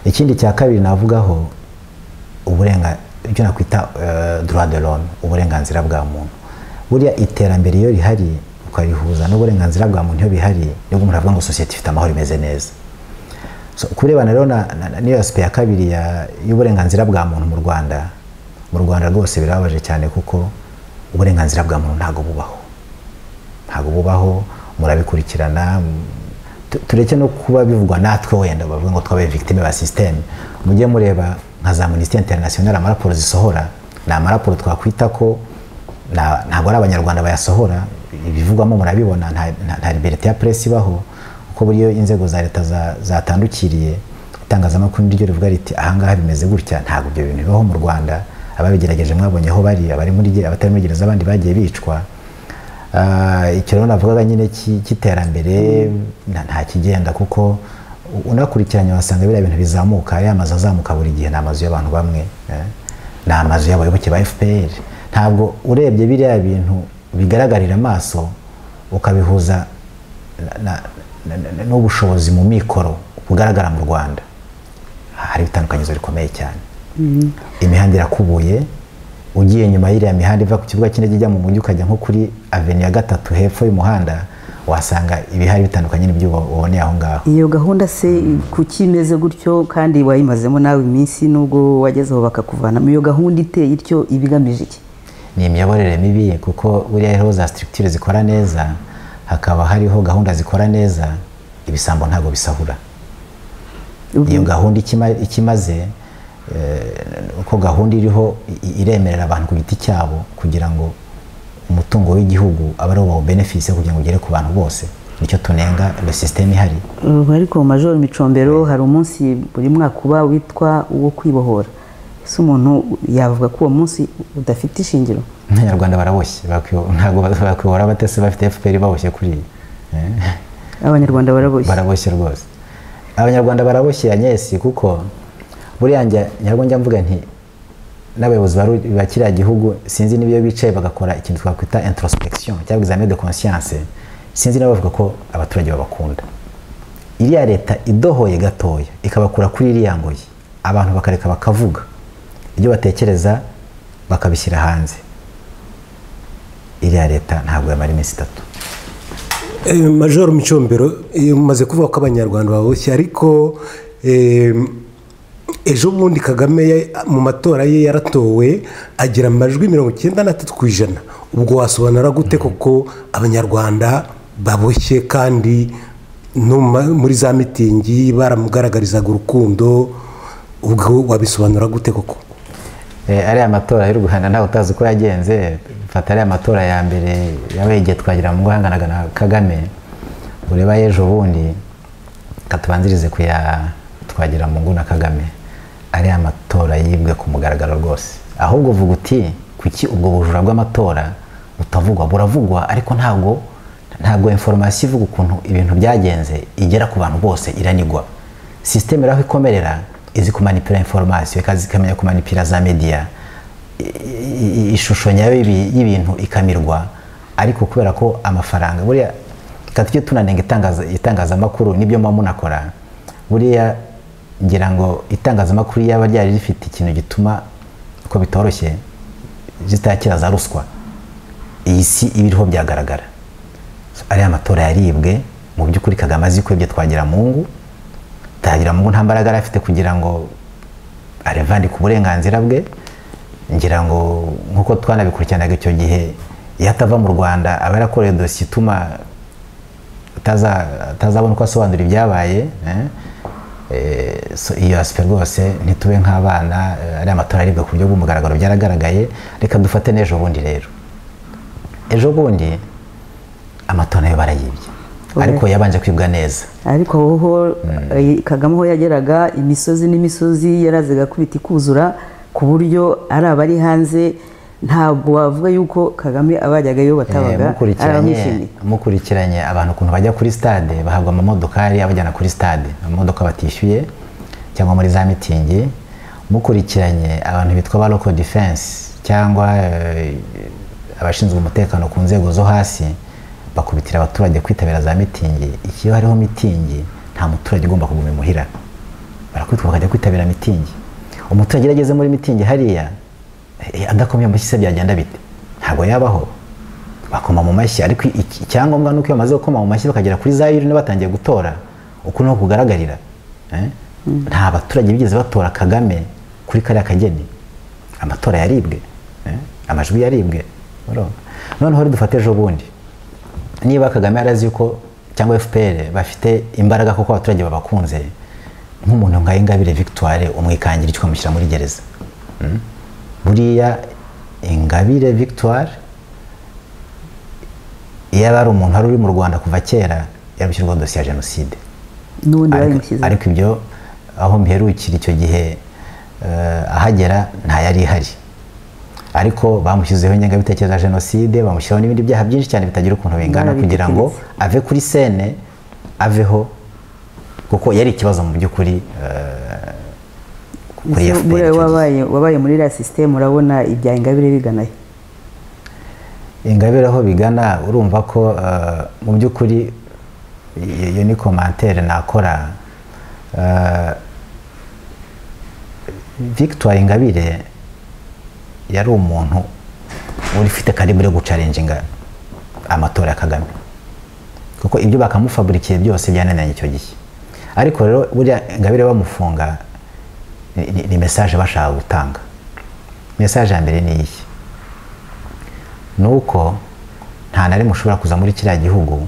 ikindi cya kabiri navugaho uburenga ibyo nakwita eh, droit de l'homme uburenganzira bwa muntu buriya iterambere iyo rihari ukarihuza n'uburenganzira bwa muntu iyo bihari nibwo umuntu avuga ngo sosiyete ifite amahoro imeze neza so, ku birebana rero na- na- na- n'iyo aspect ya kabiri ya- y'uburenganzira bwa muntu mu rwanda mu rwanda rwose birababaje cyane kuko uburenganzira bwa muntu ntabwo bubaho ntabwo bubaho murabikurikirana m- tu- tureke no kuba bivugwa natwe wenda bavuga ngo twabaye victime ba systeme mujye mureba nka za amnesty international amaraporo zisohora ni amaraporo twakwita ko na- ntabwo ari abanyarwanda bayasohora ibivugwamo murabibona nta, nta, nta liberté ya presse ibaho kuko buriyo inzego za leta za- zatandukiriye itangazamakuru niryo rivuga riti ahangaha bimeze gutya ntabwo ibyo bintu bibaho mu rwanda ababigerageje mwabonye aho bari abari muri ge- abatari muri gereza abandi bagiye bicwa Ah, icyo rero navugaga nyine cy'i- cy'iterambere nta- nta kigenda kuko u- unakurikiranye wasanga biriya bintu bizamuka ariya mazu azamuka buri gihe ni amazu y'abantu bamwe eh, ni amazu y'abayoboke ba fpr ntabwo urebye biriya bintu bigaragarira amaso ukabihuza na- na- na- na- n'ubushobozi mu mikoro bugaragara mu rwanda hari ibitandukanyizo bikomeye cyane imihanda irakubuye ugiye nyuma y'iriya mihanda iva ku kibuga cy'indege ijya mu mujyi ukajya nko kuri aveni ya gatatu hepfo y'umuhanda wasanga ibihari bitandukanye n'ibyo uba- uboneye aho ngaho iyo gahunda se kuki imeze gutyo kandi wayimazemo nawe iminsi nubwo wagezeho bakakuvanamo iyo gahunda iteye ityo iba igamije iki ni imiyoborere mibi kuko buriya rero za structure zikora neza hakaba hariho gahunda zikora neza ibisambo ntabwo bisahura iyo gahunda ikima- ikimaze eh, uko gahunda iriho i- iremerera abantu ku giti cyabo kugira ngo umutungo w'igihugu abe ari wo benefise kugira ngo ugere ku bantu bose nicyo tunenga iyo sisiteme ihari Ubu ariko mu majoro micombero hari umunsi buri mwaka uba witwa uwo kwibohora ese umuntu yavuga ko uwo munsi udafite ishingiro abanyarwanda baraboshye bakwi- ntabgo bakwihora batese bafite fpr baboshye kuri iyi Eh. abanyarwanda baraboshye baraboshye rwose abanyarwanda baraboshye anyesi kuko buriya njya nyarwo njya mvuga nti n'abayobozi baru- ba kiriya gihugu sinzi n'iyo bicaye bagakora ikintu twakwita introspection cyangwa examen de conscience sinzi niba bavuga ko abaturage babakunda iriya leta idohoye gatoya ikabakura kuri iriya ngoyi abantu bakareka bakavuga ibyo batekereza bakabishyira hanze iriya leta ntabwo yamara iminsi itatu Eh, majoro micombero eh, umaze kuvuga ko abanyarwanda baboshye ariko eh, ejo bundi kagame ya- mu matora ye yaratowe agira amajwi mirongo icyenda na tatu ku ijana ubwo wasobanura gute koko abanyarwanda baboshye kandi no mu ma- muri za mitingi baramugaragarizaga urukundo ubwo wabisobanura gute koko Eh, ariya matora y'u rwanda ntawe utazi uko yagenze mfata ariya matora ya mbere yabaye igihe twagira mu guhanganaga na kagame ureba ejo bundi katubanzirize ku ya twagira mu na kagame ariya matora yibwe ku mugaragaro rwose ahubwo uvuga uti kuki ubwo bujura bw'amatora butavugwa buravugwa ariko ntabwo ntabwo inforomasiyo ivuga ukuntu ibintu byagenze igera ku bantu bose iranigwa sisiteme aho ikomerera izi kumanipira inforomasiyo ikazi ikamenya kumanipira za mediya i- i- i- ishusho nyayo y'ibi- y'ibintu ikamirwa ariko kubera ko amafaranga buriya reka tujye tunanenga itangaza- itangazamakuru nibyo muba munakora buriya ngira ngo itangazamakuru yaba ryari rifite ikintu gituma ko bitoroshye zitakira za ruswa iyi si ibiriho byagaragara So, ariya matora yaribwe mu by'ukuri kagame azi ko ibyo twagira mungu twagira mungu nta mbaraga yari afite kugira ngo arevandike uburenganzira bwe ngira ngo nk'uko twanabikurikiranaga icyo gihe iyo atava mu rwanda aba yarakoreye dosiye ituma ataza- atazabona uko asobanura ibyabaye eh. Eh, so iyo asipe rwose ntitube nk'abana eh, ariya matora aribwa ku buryo bw'umugaragaro byaragaragaye reka dufate n'ejo bundi rero ejo bundi amatora nayo barayibye ariko yabanje kwibwa neza ariko aho eh, kagame aho yageraga imisozi n'imisozi yarazaga kubita ikuzura ku buryo ari abari hanze ntabwo wavuga yuko kagame abajyagayo batabaga ari mukurikiranye abamwishimiye mukurikiranye abantu ukuntu bajya kuri stade bahabwa amamodokari abajyana kuri stade amamodoka batishyuye cyangwa muri za mitingi mukurikiranye abantu bitwa ba local defense cyangwa eh, abashinzwe umutekano ku nzego zo hasi bakubitira abaturage kwitabira za mitingi ikiyo hariho mitingi nta muturage ugomba kuguma imuhira barakubitwa bakajya kwitabira mitingi umuturage iyo ageze muri mitingi hariya eh, adakomye amashyi se byagenda bite ntabwo yabaho bakoma mu mashyi ariko iki- icyangombwa ni uko iyo bamaze gukoma mu mashyi bakagera kuri za yurine batangiye gutora uko ni kugaragarira eh? nta baturage bigeze batora kagame kuri kariya kageni amatora yaribwe eh? amajwi yaribwe urumva? noneho rero dufate ejo bundi niba kagame yarazi yuko cyangwa fpr bafite imbaraga kuko abaturage babakunze nk'umuntu nka ingabire victoire umwikangira icyo ukamushyira muri gereza Mm? buriya ingabire victoire iyo yaba ari umuntu wari uri mu rwanda kuva kera yarabishyirwaho dosiye ya jenoside n'ubundi Ariko- bayimushyizeho ariko ibyo aho mperukira icyo gihe eh, ahagera nta yari ihari ariko bamushyizeho ingengabitekerezo ya jenoside bamushyiraho n'ibindi byaha byinshi cyane bitagira ukuntu bingana kugira ngo ave kuri sene aveho kuko yari ikibazo mu by'ukuri eh, kuri Ese FPR buriya icyo gihe. wabaye wabaye muri iriya sisiteme urabona ibya ingabire biganayo ingabire aho bigana urumva ko eh, mu by'ukuri iyo iyo ni komantere nakora Eh, victoire ingabire yari umuntu uri ufite karibure yo gucarenjinga amatora ya kagame kuko ibyo bakamufaburikiye byose byananiranye icyo gihe ariko rero buriya ingabire bamufunga ni- ni- ni mesaje bashaka gutanga mesaje ya mbere ni iyi ni uko nta na rimwe ushobora kuza muri kiriya gihugu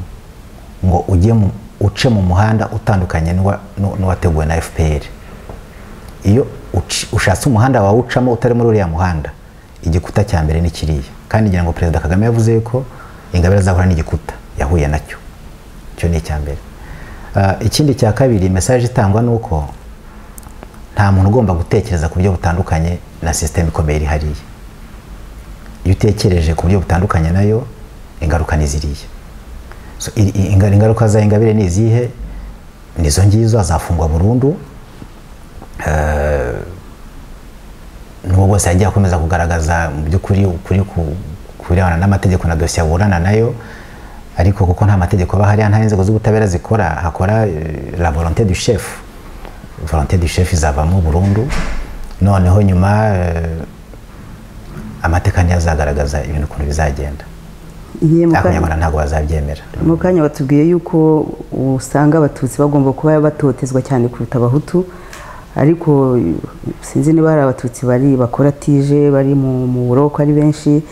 ngo ujye mu- uce mu muhanda utandukanye n'uwa- n'u- n'uwateguwe na fpr iyo uci- ushatse umuhanda wawucamo utari muri uriya muhanda igikuta cya mbere ni kiriya kandi ngira ngo perezida kagame yavuze ko ingabire azahura n'igikuta yahuye nacyo icyo ni icya mbere Ah, ikindi cya kabiri mesaje itangwa ni uko nta muntu ugomba gutekereza ku buryo butandukanye na sisiteme ikomeye iri hariya iyo utekereje ku buryo butandukanye nayo ingaruka ni ziriya So, i- i- inga- ingaruka za ingabire ni izihe nizo ngizo azafungwa burundu Eh, n'ubu bose yagiye akomeza kugaragaza mu by'ukuri ukuri ku- ku birebana n'amategeko na dosiye aburana nayo ariko kuko nta mategeko aba hariya nta n'inzego z'ubutabera zikora hakora eh, la volonté du chef volonté du chef izavamo burundu noneho nyuma eh, amateka niyo azagaragaza ibintu ukuntu bizagenda Iye muka- ariko abanyarwanda ntabwo bazabyemera mu kanya batubwiye yuko usanga abatutsi bagomba kuba batotezwa cyane kuruta abahutu ariko sinzi niba hari abatutsi bari bakora tije bari mu mu buroko ari benshi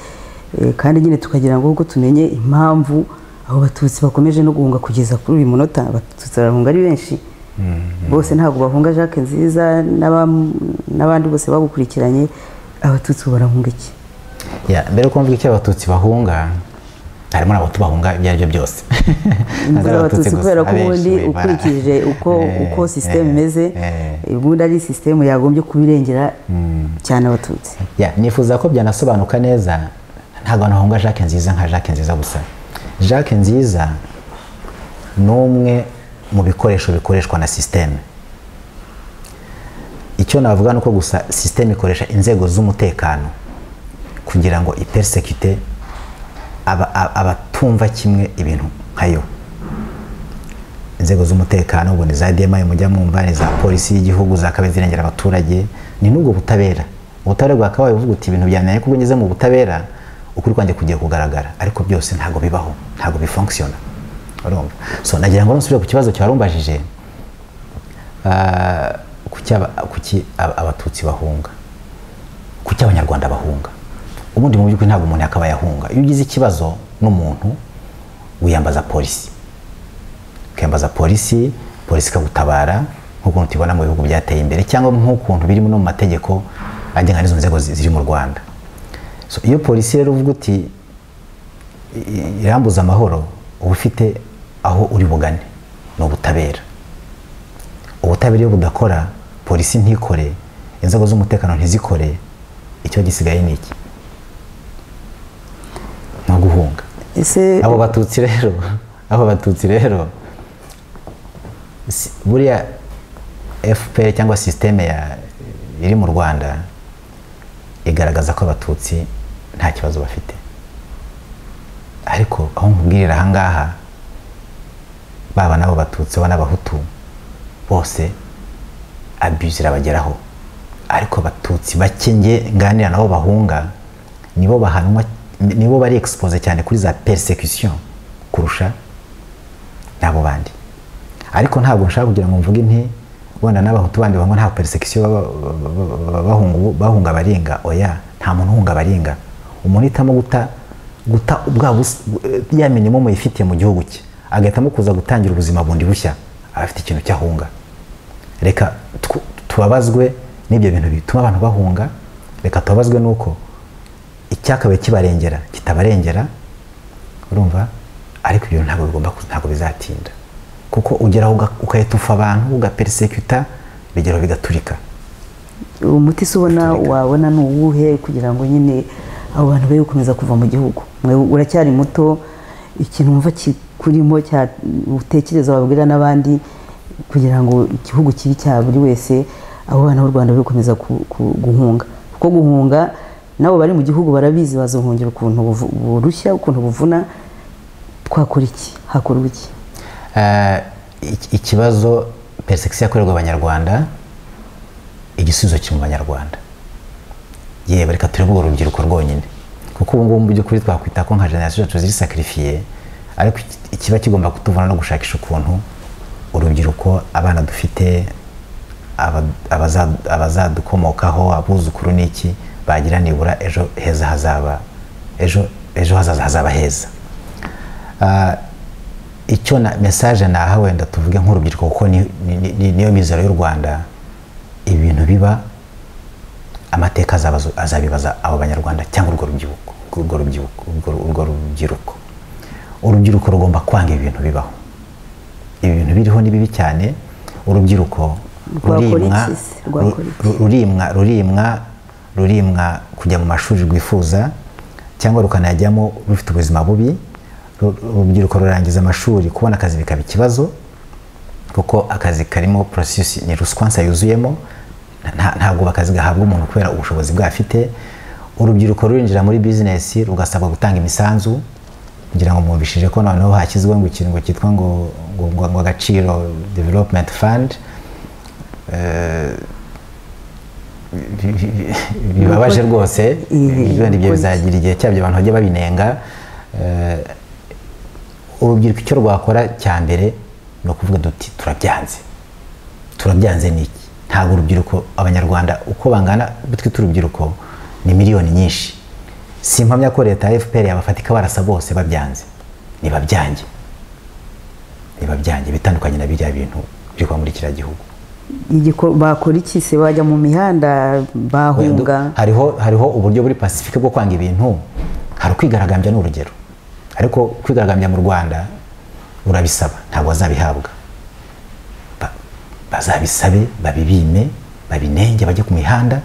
eh, kandi nyine tukagira ngo ubwo tumenye impamvu abo batutsi bakomeje no guhunga kugeza kuri uyu munota abatutsi barahunga ari benshi bose ntabwo bahunga jacques nziza n'abam- n'abandi bose bagukurikiranye abatutsi ubu barahunga iki Ya, mbere ko mvuga icyo abatutsi bahunga harimo n'abahutu bahunga ibyo ari byo byose Ntabwo ari inzira Abatutsi abatutsi gusa, kubera ko abenshi ubundi bari bara- ukurikije uko Eh, uko eh, sisiteme imeze eh. ubundi ari sisiteme yagombye kubirengera cyane abatutsi Ya, nifuza ko byanasobanuka neza ntabwo abantu bahunga jacques nziza nka jacques nziza gusa jacques nziza ni umwe mu bikoresho bikoreshwa na sisiteme icyo navuga ni uko gusa sisiteme ikoresha inzego z'umutekano kugira ngo ipersekite aba- aba- abatumva kimwe ibintu nka yo inzego z'umutekano ubu ni za DMI mujya mwumva ni za polisi y'igihugu zakabaye zirengera abaturage ni n'ubwo butabera ubutabera bwakabaye uvuga uti ibintu byananiye kubwo ngeze mu butabera ukuri kwanjye kugiye kugaragara ariko byose ntabwo bibaho ntabwo bifunkisiona urumva so nagira ngo nusubire ku kibazo cyarumbajije kuki aba- kuki aba- abatutsi bahunga ku cyo abanyarwanda bahunga ubundi mu by'ukuri ntabwo umuntu yakabaye ahunga iyo ugize ikibazo n'umuntu wiyambaza polisi ukiyambaza polisi polisi ikagutabara nk'ukuntu tubibona mu bihugu byateye imbere cyangwa nk'ukuntu birimo no mu mategeko agenga n'izo nzego zi- ziri mu rwanda So, iyo polisi rero uvuga uti "I- irambuza amahoro uba ufite aho uri bugane ni ubutabera ubutabera iyo budakora polisi ntikore inzego z'umutekano ntizikore icyo gisigaye ni iki no guhunga ese abo batutsi rero abo batutsi rero si- buriya fpr cyangwa sisiteme ya iri mu rwanda igaragaza ko abatutsi nta kibazo bafite ariko aho nkubwirira ahangaha baba n'abo batutsi baba n'abahutu bose abuse irabageraho ariko abatutsi bake nge nganira nabo bahunga nibo bahanwa nibo bari expose cyane kuri za persecution kurusha n'abo bandi ariko ntabwo nshaka kugira ngo mvuge nti wenda n'abahutu bandi bamwe nta persecution baba- baba- baba- bahunga- bahunga abaringa oya nta muntu uhunga abaringa umuntu uhitamo guta guta bwa bus- ya minimum yifitiye mu gihugu cye agahitamo kuza gutangira ubuzima bundi bushya aba afite ikintu cyahunga reka tw- tubabazwe n'ibyo bintu bituma abantu bahunga reka tubabazwe n'uko icyakabaye kibarengera kitabarengera urumva ariko ibyo ntabwo bigomba ku- ntabwo bizatinda kuko ugeraho uga- ugahita ufa abantu ugaperisekuta bigeraho bigaturika umuti se ubona wabona ni uwuhe kugira ngo nyine abo bantu be gukomeza kuva mu gihugu mwe uracyari muto ikintu wumva kikurimo cya utekereza wabwira n'abandi kugira ngo igihugu kibe cya buri wese abo bana b'u rwanda be gukomeza ku- ku- guhunga kuko guhunga nabo bari mu gihugu barabizi bazohungira ukuntu buvu- burushya ukuntu buvuna twakora iki hakorwa iki Eh, iki- ikibazo persecution yakorerwa abanyarwanda igisubizo kiri mu banyarwanda yewe reka turebe urwo rubyiruko rwonyine kuko ubu ngubu mu by'ukuri twakwita ko nka generasiyo zacu ziri sakirifiye ariko iki- ikiba kigomba kutuvuna no gushakisha ukuntu urubyiruko abana dufite aba- abaza- abazadukomokaho abuzukuru n'iki bagira nibura ejo heza hazaba ejo ejo hazaza hazaba heza Ah, icyo na mesaje naha wenda tuvuge nk'urubyiruko kuko ni- ni- ni- niyo mizero y'u rwanda ibintu biba amateka azabazo- azabibaza abo banyarwanda cyangwa urwo rubyiruko urwo rubyiruko urwo- urwo rubyiruko urubyiruko rugomba kwanga ibintu bibaho ibi bintu biriho ni bibi cyane urubyiruko Rwakora rurimwa iki se? Rwakora iki? ru- rurimwa rurimwa rurimwa kujya mu mashuri rwifuza cyangwa rukanajyamo rufite ubuzima bubi Ru- urubyiruko rurangiza amashuri kubona akazi bikaba ikibazo kuko akazi karimo process ni ruswansa yuzuyemo nta- ntabwo akazi gahabwa umuntu kubera ubushobozi bwafite urubyiruko rurinjira muri business rugasabwa gutanga imisanzu kugira ngo mwumvishije ko noneho hashyizweho ngo ikintu ngo cyitwa ngo ngo- ngo- ngo agaciro development fund bi- bi- bi- bibabaje rwose Ibi- wenda ibyo ibi- bizagira igihe cyabyo abantu bajya babinenga Eh, urubyiruko icyo rwakora cya mbere ni ukuvuga duti turabyanze turabyanze ni iki ntabwo urubyiruko abanyarwanda uko bangana twita urubyiruko ni miliyoni nyinshi si impamya ko leta ya fpr yabafata ikabarasa bose babyanze nibabyange nibabyange bitandukanye na biriya bintu biri kuba muri kiriya gihugu Igiko- bakora iki se bajya mu mihanda bahunga hariho hariho uburyo buri pacifique bwo kwanga ibintu hari ukwigaragambya ni urugero ariko kwigaragambya mu rwanda urabisaba ntabwo bazabihabwa Ba- bazabisabe babibime babinenge bajye ku mihanda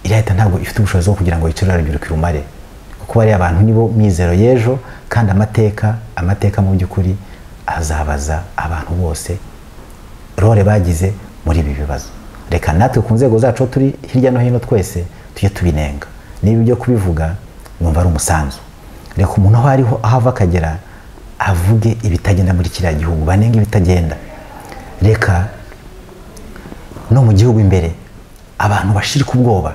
iriya leta ntabwo ifite ubushobozi bwo kugira ngo yicarire urubyiruko irumare kuko bariya abantu nibo mizero y'ejo kandi amateka amateka mu by'ukuri azabaza abantu bose role bagize muri ibi bibazo reka natwe ku nzego zacu aho turi hirya no hino twese tujye tubinenga niba ibyo kubivuga numva ari umusanzu reka umuntu aho ariho aho ava akagera avuge ibitagenda muri kiriya gihugu banenge ibitagenda reka no mu gihugu imbere abantu bashirika ubwoba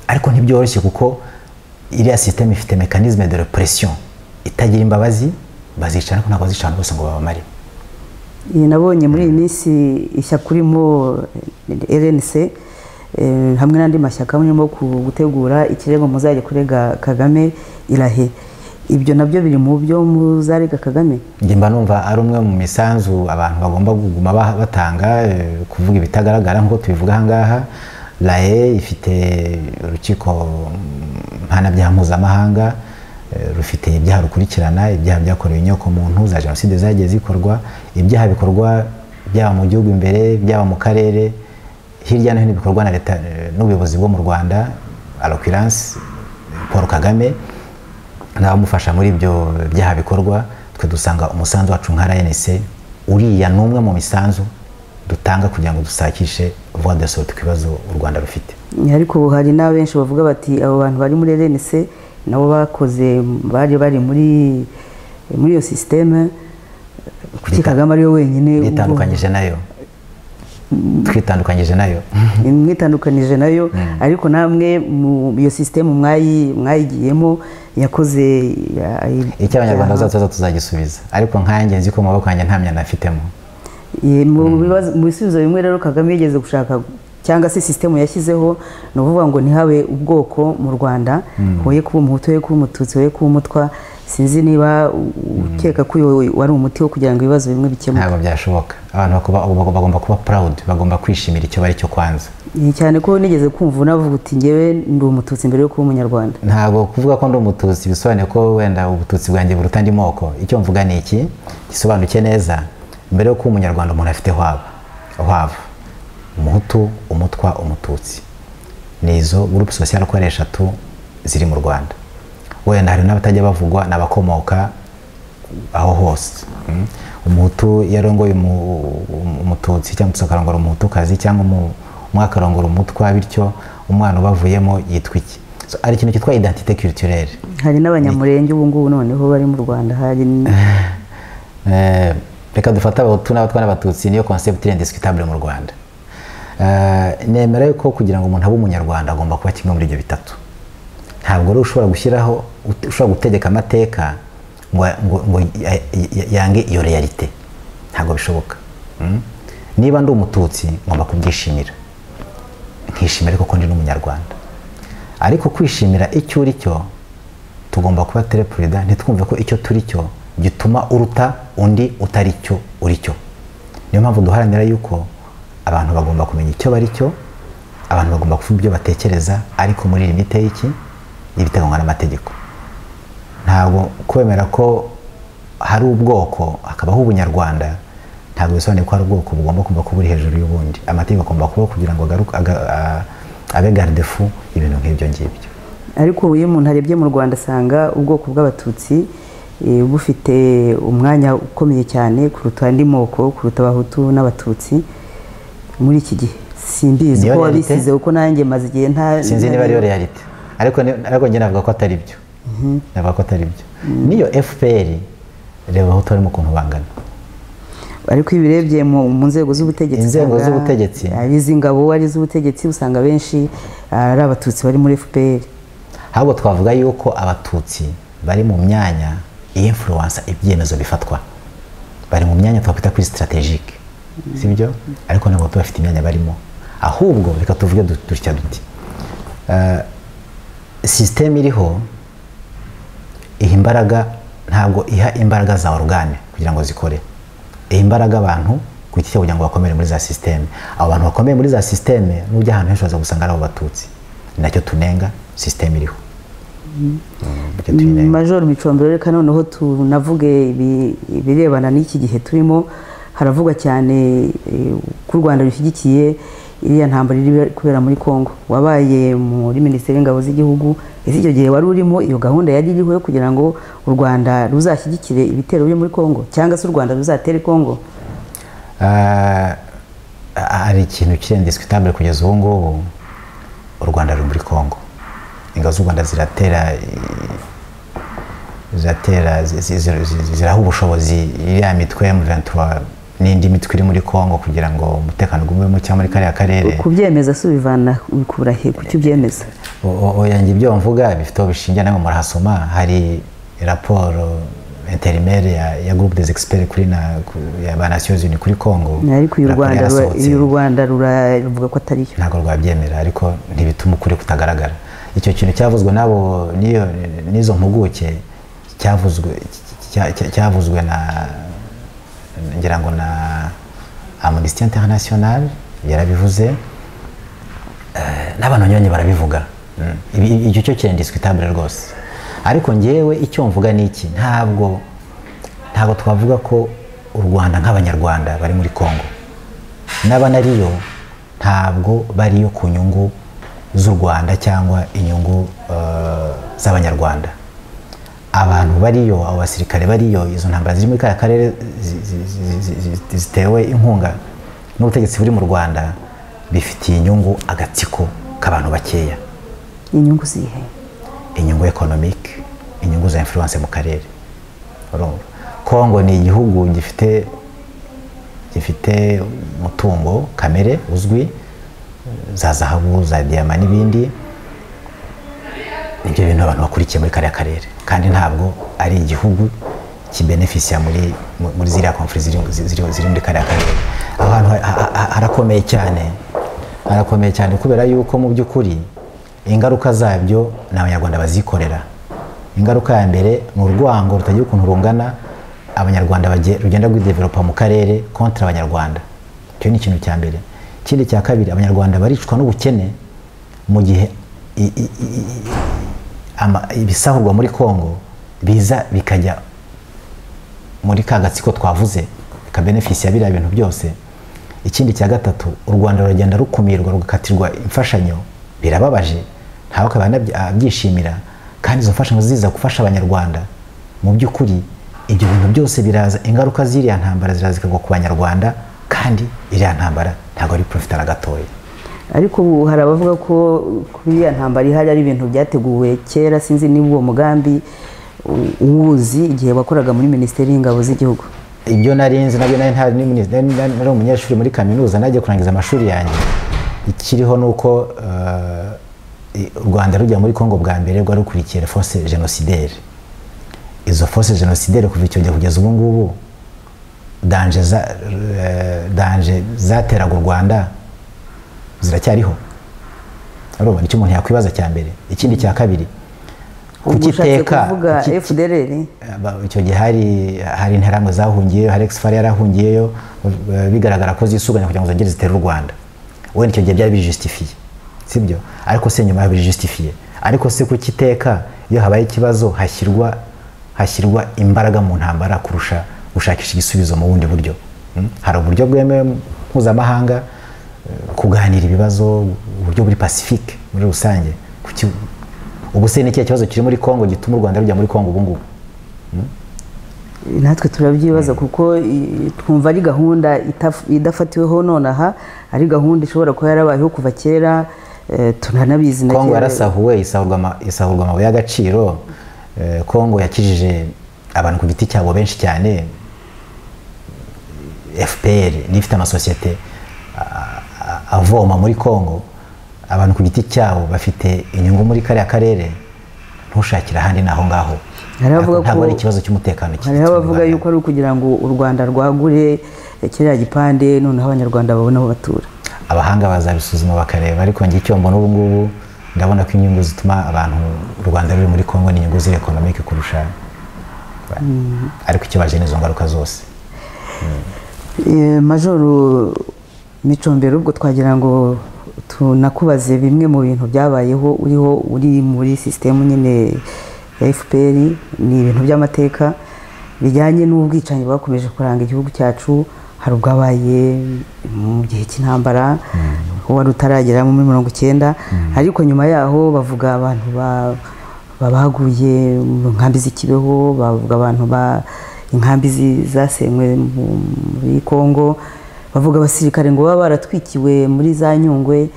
ariko ntibyoroshye kuko iriya sisiteme ifite mekanizme de repression itagira imbabazi bazicana ariko ntabwo bazicana bose ngo babamare iyi nabonye muri iyi minsi ishyaka urimo RNC eh, hamwe n'andi mashyaka murimo ku- gutegura ikirego muzajya kurega kagame irahe ibyo nabyo biri mu byo muzarega kagame njye mba numva ari umwe mu misanzu abantu bagomba kuguma ba- batanga eh, kuvuga ibitagaragara nk'uko tubivuga ahangaha raye ifite urukiko mpanabyaha mpuzamahanga eh, rufite ibyaha rukurikirana ibyaha byakorewe inyoko muntu za jenoside zagiye zikorwa ibyaha bikorwa byaba mu gihugu imbere byaba mu karere hirya no hino bikorwa na leta eh, n'ubuyobozi bwo mu rwanda alokwirance paul kagame n'abamufasha muri ibyo byaha bikorwa twe dusanga umusanzu wacu nka rnc uriya ni umwe mu misanzu dutanga kugira ngo dusakishe voie de sorte ku bibazo u rwanda rufite ariko ubu hari n'abenshi bavuga bati abo bantu bari muri rnc nabo bakoze bari bari muri muri iyo sisiteme kuki Bita- kagame ariwe wenyine ubwo- twitandukanyije nayo twitandukanyije nayo mwitandukanije nayo ariko namwe mu iyo sisiteme mwayi mwayigiyemo yakoze ya- icyo abanyarwanda ibyaha. bazatuza tuzagisubiza ariko nkanjye nzi ko mu maboko yanjye nta myanda mfitemo Ye, mu bibazo- mu bisubizo bimwe rero kagame yigeze gushaka cyangwa se sisitemu yashyizeho ni ukuvuga ngo ntihabe ubwoko mu rwanda hoye kuba umuhutu hoye kuba umututsi hoye kuba umutwa sinzi niba u- ukeka ko uyu wari umuti wo kugira ngo ibibazo bimwe bikemuke ntabwo byashoboka abantu bakuba- bagomba bagomba kuba proud bagomba kwishimira icyo bari cyo kwanza Ye, cyane ko nigeze kumva unavuga uti ngewe ndi umututsi mbere yo kuba umunyarwanda ntabwo kuvuga ko ndi umututsi bisobanuye ko wenda ubututsi bwanjye buruta andi moko icyo mvuga ni iki gisobanuke neza mbere yo kuba umunyarwanda umuntu afite hwaba hwava umuhutu umutwa umututsi ni izo gurupe sosiyal uko ari eshatu ziri mu rwanda wenda hari n'abatajya bavugwa ni abakomoka aho hose Mm. umuhutu iyo arongoye umu- umu- umututsi cyangwa umututsi akarongora umuhutukazi cyangwa umu- umwe akarongora umutwa bityo umwana ubavuyemo yitwa iki So, hari ikintu cyitwa identité culturelle hari n'abanyamurenge ubu ngubu noneho bari mu rwanda hari Eh, reka dufate abahutu n'abatwa n'abatutsi niyo concept indiscutable mu rwanda Eh, nemera yuko kugira ngo umuntu abe umunyarwanda agomba kuba kimwe muri ibyo bitatu ntabwo rero ushobora gushyiraho ut- ushobora gutegeka amateka ngo, ngo, ngo ya- ya- yange iyo realite ntabwo bishoboka Mm? niba ndi umututsi ngomba kubwishimira nkishimira ariko ko ndi n'umunyarwanda ariko kwishimira icyo uri cyo tugomba kuba tereperida ntitwumve ko icyo turi cyo gituma uruta undi utari cyo uri cyo niyo mpamvu duharanira yuko abantu bagomba kumenya icyo bari cyo abantu bagomba kuvuga ibyo batekereza ariko muri limite y'iki ibiteganywa n'amategeko ntabwo kwemera ko hari ubwoko hakabaho ubunyarwanda ntabwo bisobanuye ko hari ubwoko bugomba kumva kuba buri hejuru y'ubundi amategeko agomba kubaho kugira ngo agaruke aga- a- abe gardefu ibintu nk'ibyo ngibyo ariko ubu iyo umuntu arebye mu rwanda asanga ubwoko bw'abatutsi eh, bufite umwanya ukomeye cyane kuruta andi moko kuruta abahutu n'abatutsi muri iki gihe simbizi Niyo ko realite? wabisize kuko nanjye maze igihe nta sinzi niba ariyo realite ariko ni- ariko njye navuga ko atari byo navuga ko atari byo n'iyo fpr reba aho utarimo ukuntu bangana ariko iyo ubirebye mu, mu nzego z'ubutegetsi Inzego usanga z'ubutegetsi. ari iz'ingabo ari iz'ubutegetsi usanga benshi ari abatutsi bari muri fpr ahubwo twavuga yuko abatutsi bari mu myanya influence ibyemezo bifatwa bari mu myanya twakwita kuri strategique sibyo ariko ntabwo baba bafite imyanya barimo ahubwo reka tuvuge du- dutya duti Eh, sisiteme iriho iha imbaraga ntabwo iha imbaraga za orugane kugira ngo zikore iha imbaraga abantu ku giti cyabo kugira ngo bakomere muri za sisiteme abo bantu bakomeye muri za sisiteme n'ujya ahantu henshi waza gusanga ari abo batutsi ni nacyo tunenga sisiteme iriho Mm, nicyo tuyinenga. majoro micombero reka noneho tunavuge ibi- ibirebana n'iki gihe turimo haravugwa cyane eh, ko u rwanda rushyigikiye iriya ntambara iri kubera muri congo wabaye muri minisiteri y'ingabo z'igihugu ese icyo gihe wari urimo iyo gahunda yari iriho yo kugira ngo u rwanda ruzashyigikire ibitero biri muri congo cyangwa se u rwanda ruzatere congo Ah, hari ikintu kirendisitabule kugeza ubu ngubu u rwanda ruri muri congo ingabo z'u rwanda ziratera i- ziratera zi- zi- zi- zi- ziraha ubushobozi iriya mitwe ya M23 n'indi mitwe iri muri congo kugira ngo umutekano ugume muke muri kariya karere kubyemeza si ubivana ubikura he kuki ubyemeza O- o- oya njye ibyo mvuga bifite aho bishingiye namwe murahasoma hari raporo interineri ya, ya groupe des experts kuri na ku- ya ba nations unies kuri congo ariko uyu raporo rwanda rura- yarasohotse. uyu rwanda ruravuga ko atari yo ntabwo rwabyemera ariko ntibituma ukuri kutagaragara icyo kintu cyavuzwe n'abo n'iyo n'izo mpuguke cyavuzwe cya- cya- cyavuzwe na ngira ngo na amnesty international yarabivuze eh, n'abantu nyine barabivuga Mm. Ibi- ibi- icyo cyo kirendiswitabule rwose ariko ngewe icyo mvuga ni iki ntabwo ntabwo twavuga ko u rwanda nk'abanyarwanda bari muri congo n'abanariyo ntabwo bariyo ku nyungu z'u rwanda cyangwa inyungu eh, z'abanyarwanda abantu bariyo abo basirikare bariyo izo ntambara ziri muri kariya karere zi- zi- zi- zi- zi- zitewe inkunga n'ubutegetsi buri mu rwanda bifitiye inyungu agatsiko k'abantu bakeya inyungu zihe inyungu ekonomike inyungu za influence mu karere urumva kongo ni igihugu gifite gifite umutungo kamere uzwi za zahabu za diyama n'ibindi nibyo bintu abantu bakurikiye muri kariya karere kandi ntabwo ari igihugu kibenefisiya muri mu- muri ziriya konfuri ziri, ziri, ziri muri kariya karere aho hantu ha- ha- ha- harakomeye cyane harakomeye cyane kubera yuko mu by'ukuri ingaruka zabyo ni abanyarwanda bazikorera ingaruka ya mbere ni urwango rutagira ukuntu rungana abanyarwanda bagiye- rugenda rwidevelopa mu karere kontra abanyarwanda icyo ni ikintu cya mbere ikindi cya kabiri abanyarwanda baricwa n'ubukene mu gihe i- i- i- i- ama- ibisahurwa muri congo biza bikajya muri ka gatsiko twavuze bikabenefisiya biriya bintu byose ikindi cya gatatu u rwanda ruragenda rukumirwa rugakatirwa imfashanyo birababaje ntawe akaba anabyi- abyishimira kandi izo mfashanyo ziza gufasha abanyarwanda mu by'ukuri ibyo bintu byose biraza ingaruka z'iriya ntambara ziraza zikagwa ku banyarwanda kandi iriya ntambara ntabwo ari profita na gatoya ariko ubu hari abavuga ko kuri iriya ntambara ihari ari ibintu byateguwe kera sinzi niba uwo mugambi u- uwuzi igihe wakoraga muri minisiteri y'ingabo z'igihugu ibyo narinzi nabyo nari nta- ni- ni- nari nari- nari umunyeshuri muri kaminuza najya kurangiza amashuri yanjye ikiriho ni uko eh, i- u rwanda rujya muri congo bwa mbere rwari rukurikiye force génocidaire izo force génocidaire kuva icyo gihe kugeza ubu ngubu danje za- eh, danje zateraga u rwanda ziracyariho urumva nicyo umuntu yakwibaza cya mbere ikindi cya kabiri ubwo ushatse kukiteka kuvuga kuki- fdrr Aba- icyo gihe hari hari interahamwe zahungiyeyo hari exfar yarahungiyeyo eh, bigaragara ko zisuganya kugira ngo zongere zitere u rwanda wenda icyo gihe byari bijustifiye sibyo ariko se nyuma bijustifiye ariko se ku kiteka iyo habaye ikibazo hashyirwa hashyirwa imbaraga mu ntambara kurusha gushakisha igisubizo mu bundi buryo Mm? hari uburyo bwemewe mpuzamahanga eh, kuganira ibibazo uburyo buri pacifique muri rusange Kuki- ubu se ni ikihe kibazo kiri muri congo gituma u rwanda rujya muri congo ubu ngubu natwe turabyibaza kuko i- twumva ari gahunda itaf- idafatiweho nonaha ari gahunda ishobora kuba yarabayeho kuva kera eh, tunanabizi na kongo kera. yarasahuwe isahurwa ama- isahurwa amabuye y'agaciro Eh, kongo yakijije abantu ku giti cyabo benshi cyane fpr niyo ifite amasosiyete a- a- avoma muri kongo abantu ku giti cyabo bafite inyungu muri kariya karere ntushakire ahandi ni aho ngaho Hari abavuga Ntabwo- ntabwo ko- ari ikibazo cy'umutekano kiri hariho mu abavuga Rwanda. yuko ari ukugira ngo u rwanda rwagure eh, kiriya gipande noneho abanyarwanda babone aho batura abahanga bazabisuzuma bakareba ariko njye icyo mbona ubu ngubu ndabona ko inyungu zituma abantu u rwanda ruri muri congo ni inyungu ziri ekonomike kurusha ariko icyo baje ni izo ngaruka zose Eh, majoro micombero ubwo twagira ngo tunakubaze bimwe mu bintu byabayeho uriho uri muri sisitemu nyine ya fpr ni ibintu by'amateka bijyanye n'ubwicanyi bwakomeje kuranga igihugu cyacu hari ubwabaye mu gihe cy'intambara wari utaragera muri mirongo icyenda ariko nyuma yaho bavuga abantu ba babaguye mu nkambi z'ikibeho bavuga abantu ba inkambi zi- zasenywe mu- muri congo bavuga abasirikare ngo baba baratwikiwe muri za nyungwe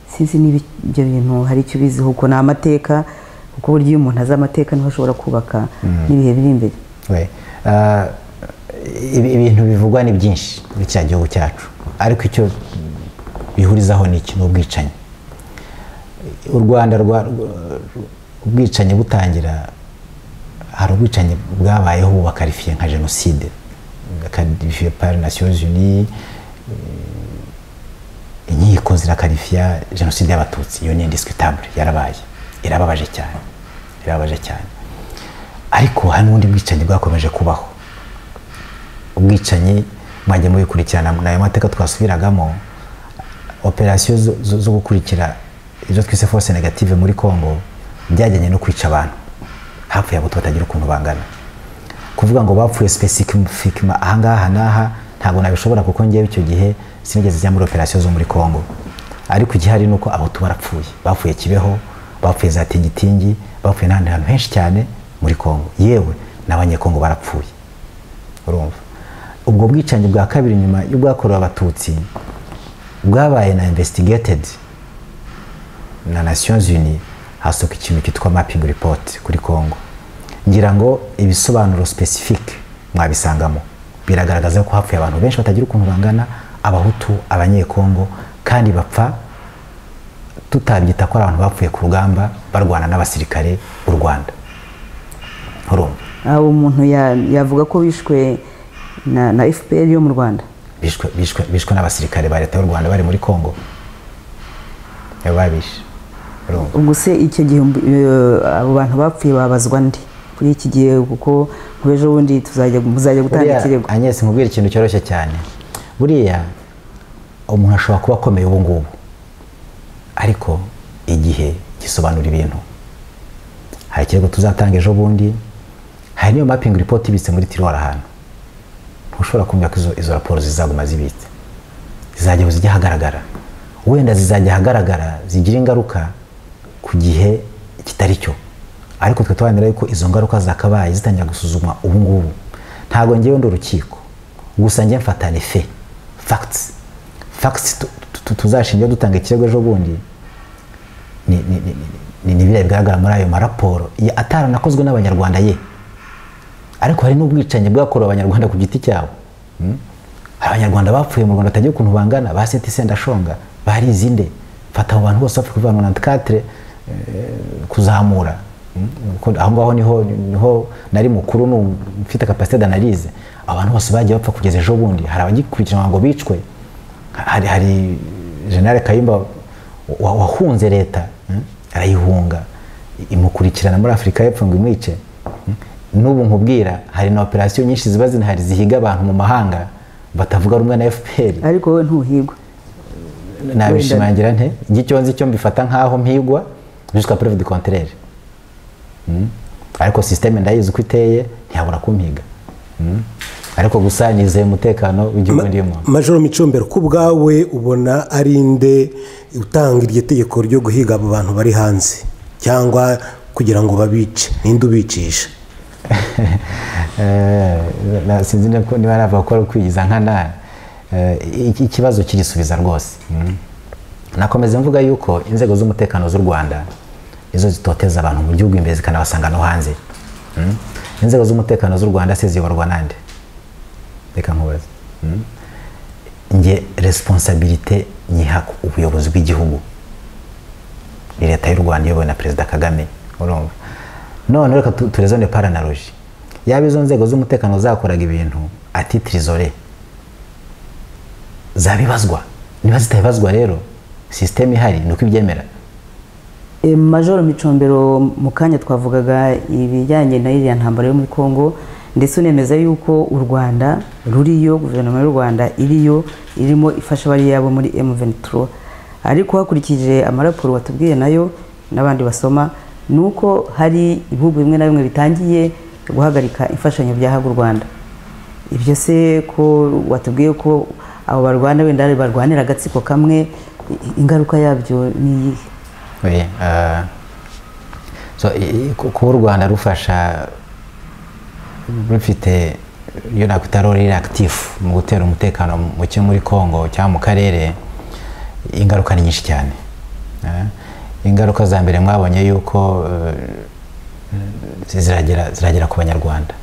sinzi niba ibyo bintu hari icyo ubiziho uko ni amateka kuko burya iyo umuntu azi amateka niho ashobora kubaka n'ibihe biri imbere we ah, ibi- ibintu bivugwa ni byinshi muri kiriya gihugu cyacu ariko icyo bihurizaho ni iki ni ubwicanyi u rwanda rwa rwa- ubwicanyi butangira hari ubwicanyi bwabayeho bakarifiye nka jenoside bakarifiye pari nasiyozi ni inkiko zirakarifiya jenoside y'abatutsi iyo ni indisikitabure yarabaye irababaje cyane irababaje cyane ariko hari n'ubundi bwicanyi bwakomeje kubaho ubwicanyi mwajya mubikurikirana ni ayo mateka twasubiragamo operasiyo zo- zo zo gukurikira ibyo twise force negative muri congo byajyanye no kwica abantu hapfuye abato batagira ukuntu bangana kuvuga ngo bapfuye spesifikima ahangaha n'aha ntabwo nabishobora kuko ngewe icyo gihe sinigeze njya muri operasiyo zo muri congo ariko igihari ni uko abato barapfuye bapfuye kibeho bapfuye za tingitingi bapfuye n'ahandi hantu henshi cyane muri congo yewe n'abanyekongo barapfuye urumva ubwo bwicanyi bwa kabiri nyuma y'ubwakorewe abatutsi bwabaye na investigated na nations unies hasohoka ikintu cyitwa mapping report kuri congo ngira ngo ibisobanuro specific mwabisangamo biragaragaza ko hapfuye abantu benshi batagira ukuntu bangana abahutu abanyekongo kandi bapfa tutabyita ko ari abantu bapfuye ku rugamba barwana n'abasirikare b'u rwanda urumva aho umuntu ya- yavuga ko bishwe na na fpr yo mu rwanda bishwe bishwe bishwe n'abasirikare ba leta y'u rwanda bari muri congo nibo babishe urumva ubwo se icyo gihe eh, abo bantu bapfuye babazwa ndi kuri iki gihe kuko kuba ejo bundi tuzajya muzajya gutanga buriya ikirego anyesi nkubwira ikintu cyoroshye cyane buriya umuntu ashobora kuba akomeye ubu ngubu ariko igihe gisobanura ibintu hari ikirego tuzatanga ejo bundi hari n'iyo mapping report ibitse muri tiruwari ahantu ntushobora kumva ko izo, izo raporo zizaguma zibitse zizajya zijya ahagaragara wenda zizajya ahagaragara zigira ingaruka ku gihe kitari cyo ariko twe tuharanira yuko izo ngaruka zakabaye zitangira gusuzumwa ubu ngubu ntabwo ngewe ndi urukiko gusa njye mfatane fe facts facts tu- tu- tu- tuzashingira dutanga ikirego ejo bundi ni ni- ni- ni- ni- ni biriya bigaragara muri ayo maraporo ya- ataranakozwe n'abanyarwanda ye ariko hari n'ubwicanyi bwakorewe abanyarwanda ku giti cyabo Hmm? hari abanyarwanda bapfuye mu rwanda batagira ukuntu bangana ba seti sendashonga barize inde fata abo bantu bose bapfuye kuva mu 94 eh, kuzamura Hmm? Kuko aho ngaho niho niho nari mukuru ni mfite kapasite d'analyse abantu bose bagiye bapfa kugeza ejo bundi hari abagikurikiranwa ngo bicwe hari hari generale kayumba wa- wahunze leta hmm? arayihunga imukurikirana muri afurika y'epfo ngo imwice Hmm? n'ubu nkubwira hari na operasiyo nyinshi ziba zinahari zihiga abantu mu mahanga batavuga rumwe na fpr ariko wowe ntuhigwa nabishimangira nte ngicyo nzi cyo mbifata nk'aho mpigwa jusqu'à preuve du contraire Mm. ariko sisiteme ndayizi uko iteye ntiyabura kumpiga Mm. ariko gusa nizeye umutekano w'igihugu ndimo majoro micombero ko ubwawe ubona ari inde utanga iryo tegeko ryo guhiga abo bantu bari hanze cyangwa kugira ngo babice ninde ubicisha Eh, na- sinzi niba ko- niba navuga ko ari ukwigiza nkana Eh, iki- ikibazo kirisubiza rwose Mm. nakomeza mvuga yuko inzego z'umutekano z'u rwanda nizo zitoteza abantu mu gihugu imbere zikanabasanga no hanze Mm. inzego z'umutekano z'u rwanda se ziyoborwa nande reka nkubaze Mm. nge responsabilite nyiha ku ubuyobozi bw'igihugu ni leta y'u rwanda iyobowe na perezida kagame urumva none reka tu- turezone paranaroji yaba izo nzego z'umutekano zakoraga ibintu atitirizore zabibazwa niba zitabibazwa rero sisiteme ihari ni uko ibyemera Eh, majoro micombero mu kanya twavugaga ibijyanye na iriya ntambara yo muri congo ndetse unemeza yuko u rwanda ruriyo guverinoma y'u rwanda iriyo irimo ifasha abari yabo muri m23 ariko hakurikije amaraporo watubwiye nayo n'abandi basoma ni uko hari ibihugu bimwe na bimwe bitangiye guhagarika imfashanyo byahaga u rwanda ibyo se ko watubwiye ko abo barwana wenda barwanira agatsiko kamwe i- ingaruka yabyo ni iyihe Oui, euh, so, i- i- ku- kuba u rwanda rufasha rufite iyo nakwita role active mu gutera umutekano muke muri congo cyangwa mu karere ingaruka ni nyinshi cyane Eh, ingaruka za mbere mwabonye yuko eh, ziragera ziragera ku banyarwanda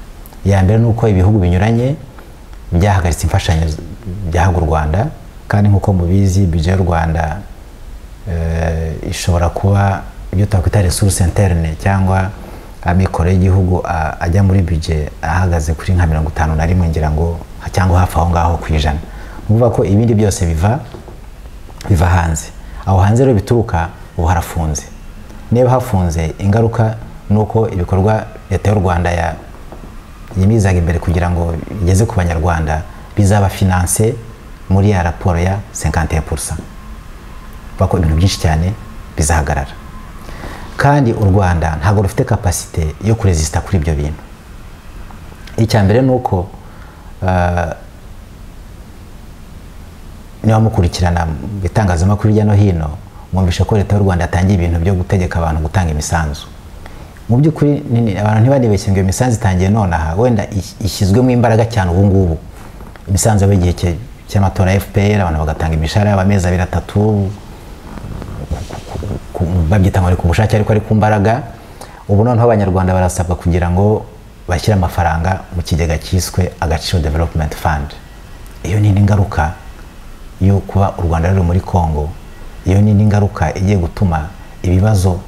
iya mbere ni uko ibihugu binyuranye byahagaritse imfashanyo z- byahaga u rwanda kandi nk'uko mubizi bije y'u rwanda eh, ishobora kuba ibyo twakwita resource interne cyangwa amikoro y'igihugu a- ajya muri bije ahagaze kuri nka mirongo itanu na rimwe ngira ngo cyangwa hafi aho ngaho ku ijana ni ukuvuga ko ibindi byose biva biva hanze aho hanze rero bituruka ubu harafunze niba hafunze ingaruka ni uko ibikorwa leta y'u rwanda ya- yimizaga imbere kugira ngo igeze ku banyarwanda bizaba finanse muri ya raporo ya 51% bako ibintu byinshi cyane bizahagarara kandi u rwanda ntabwo rufite kapasite yo kurezisita kuri ibyo bintu icya mbere ni uko ah, niba mukurikirana mu bitangazamakuru hirya no hino mwumvishe ko leta y'u rwanda yatangiye ibintu byo gutegeka abantu gutanga imisanzu mu by'ukuri ni- ni- abantu ntibanibeshye ngo iyo misanzu itangiye nonaha wenda is- ishyizwemo imbaraga cyane ubu ngubu imisanzu yaba igihe cye- cy'amatora ya fpr abantu bagatanga imishahara y'amezi abiri atatu ku- babyita ngo ni ku bushake ariko ari ku mbaraga ubu noneho abanyarwanda barasabwa kugira ngo bashyire amafaranga mu kigega cyiswe agaciro development fund iyo ni n'ingaruka yo kuba u rwanda ruri muri congo iyo ni n'ingaruka igiye gutuma ibibazo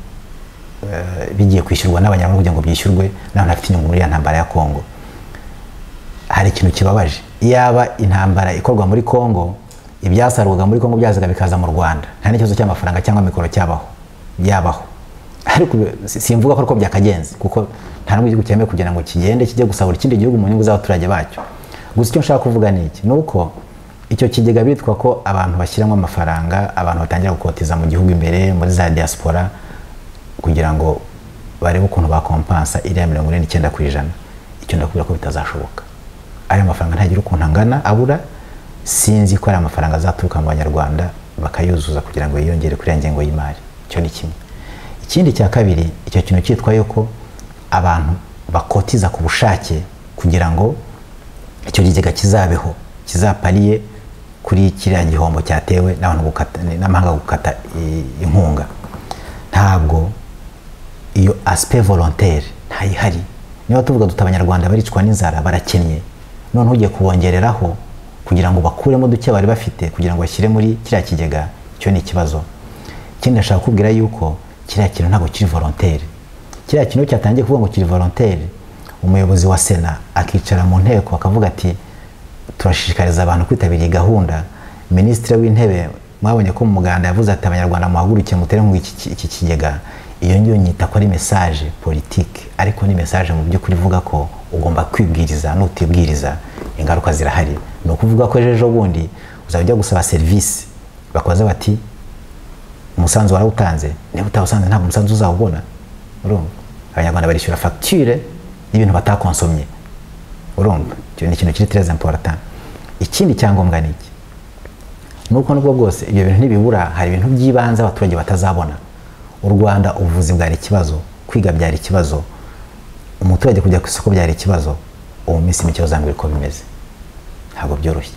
eh, bigiye kwishyurwa n'abanyarwanda kugira ngo byishyurwe n'abantu bafite inyungu muri ya ntambara ya congo hari ikintu kibabaje iyaba intambara ikorwa muri congo ibyasarurwaga muri congo byazaga bikaza mu rwanda nta n'ikibazo cy'amafaranga cyangwa mikoro cyabaho byabaho ariko ibi- si- simvuga ko ariko byakagenze kuko nta n'ubwo igihugu cyemewe kugira ngo kigende kijye gusahura ikindi gihugu mu nyungu z'abaturage bacyo gusa icyo nshaka kuvuga ni iki ni uko icyo kigega bitwa ko abantu bashyiramo amafaranga abantu batangira gukotiza mu gihugu imbere muri za diaspora kugira ngo barebe ukuntu bakompansa iriya mirongo ine n'icyenda ku ijana icyo ndakubwira ko bitazashoboka ayo mafaranga ntagira ukuntu angana abura sinzi ko ari amafaranga azaturuka mu banyarwanda bakayuzuza kugira ngo yiyongere kuri ya ngengo y'imari icyo ni kimwe ikindi cya kabiri icyo kintu cyitwa yuko abantu bakotiza ku bushake kugira ngo icyo kigega kizabeho kizapariye kuri kiriya gihombo cyatewe n'abantu gukata- n'amahanga gukata i- inkunga ntabwo iyo asipe volontere ntayihari niba tuvuga duta abanyarwanda baricwa n'inzara barakennye noneho ugiye kubongereraho kugira ngo bakuremo duke bari bafite kugira ngo bashyire muri kiriya kigega icyo ni ikibazo ikindi ndashaka kubwira yuko kiriya kintu ntabwo kiri volontere kiriya kintu iyo cyatangiye kuvuga ngo kiri volontere umuyobozi wa sena akicara mu nteko akavuga ati turashishikariza abantu kwitabira iyi gahunda minisitiri w'intebe mwabonye ko mu muganda yavuze ati abanyarwanda muhaguruke mutere ngo iki iki kigega iyo ngiyo nyita ko ari mesaje politike ariko ni mesaje mu by'ukuri ivuga ko ugomba kwibwiriza nutibwiriza ingaruka zirahari ni ukuvuga ko ejo bundi uzajya ujya gusaba serivisi bakoze bati umusanzu warawutanze niba utawusanze ntabwo umusanzu uzawubona urumva abanyarwanda barishyura fagitire y'ibintu batakonsomye urumva icyo ni ikintu kiri tereza imporota ikindi cyangombwa ni iki nuko nubwo bwose ibyo bintu ntibibura hari ibintu by'ibanze abaturage batazabona u rwanda ubuvuzi bwari ikibazo kwiga byari ikibazo umuturage kujya ku isoko byari ikibazo ubu minsi mike uzambwira uko bimeze ntabwo byoroshye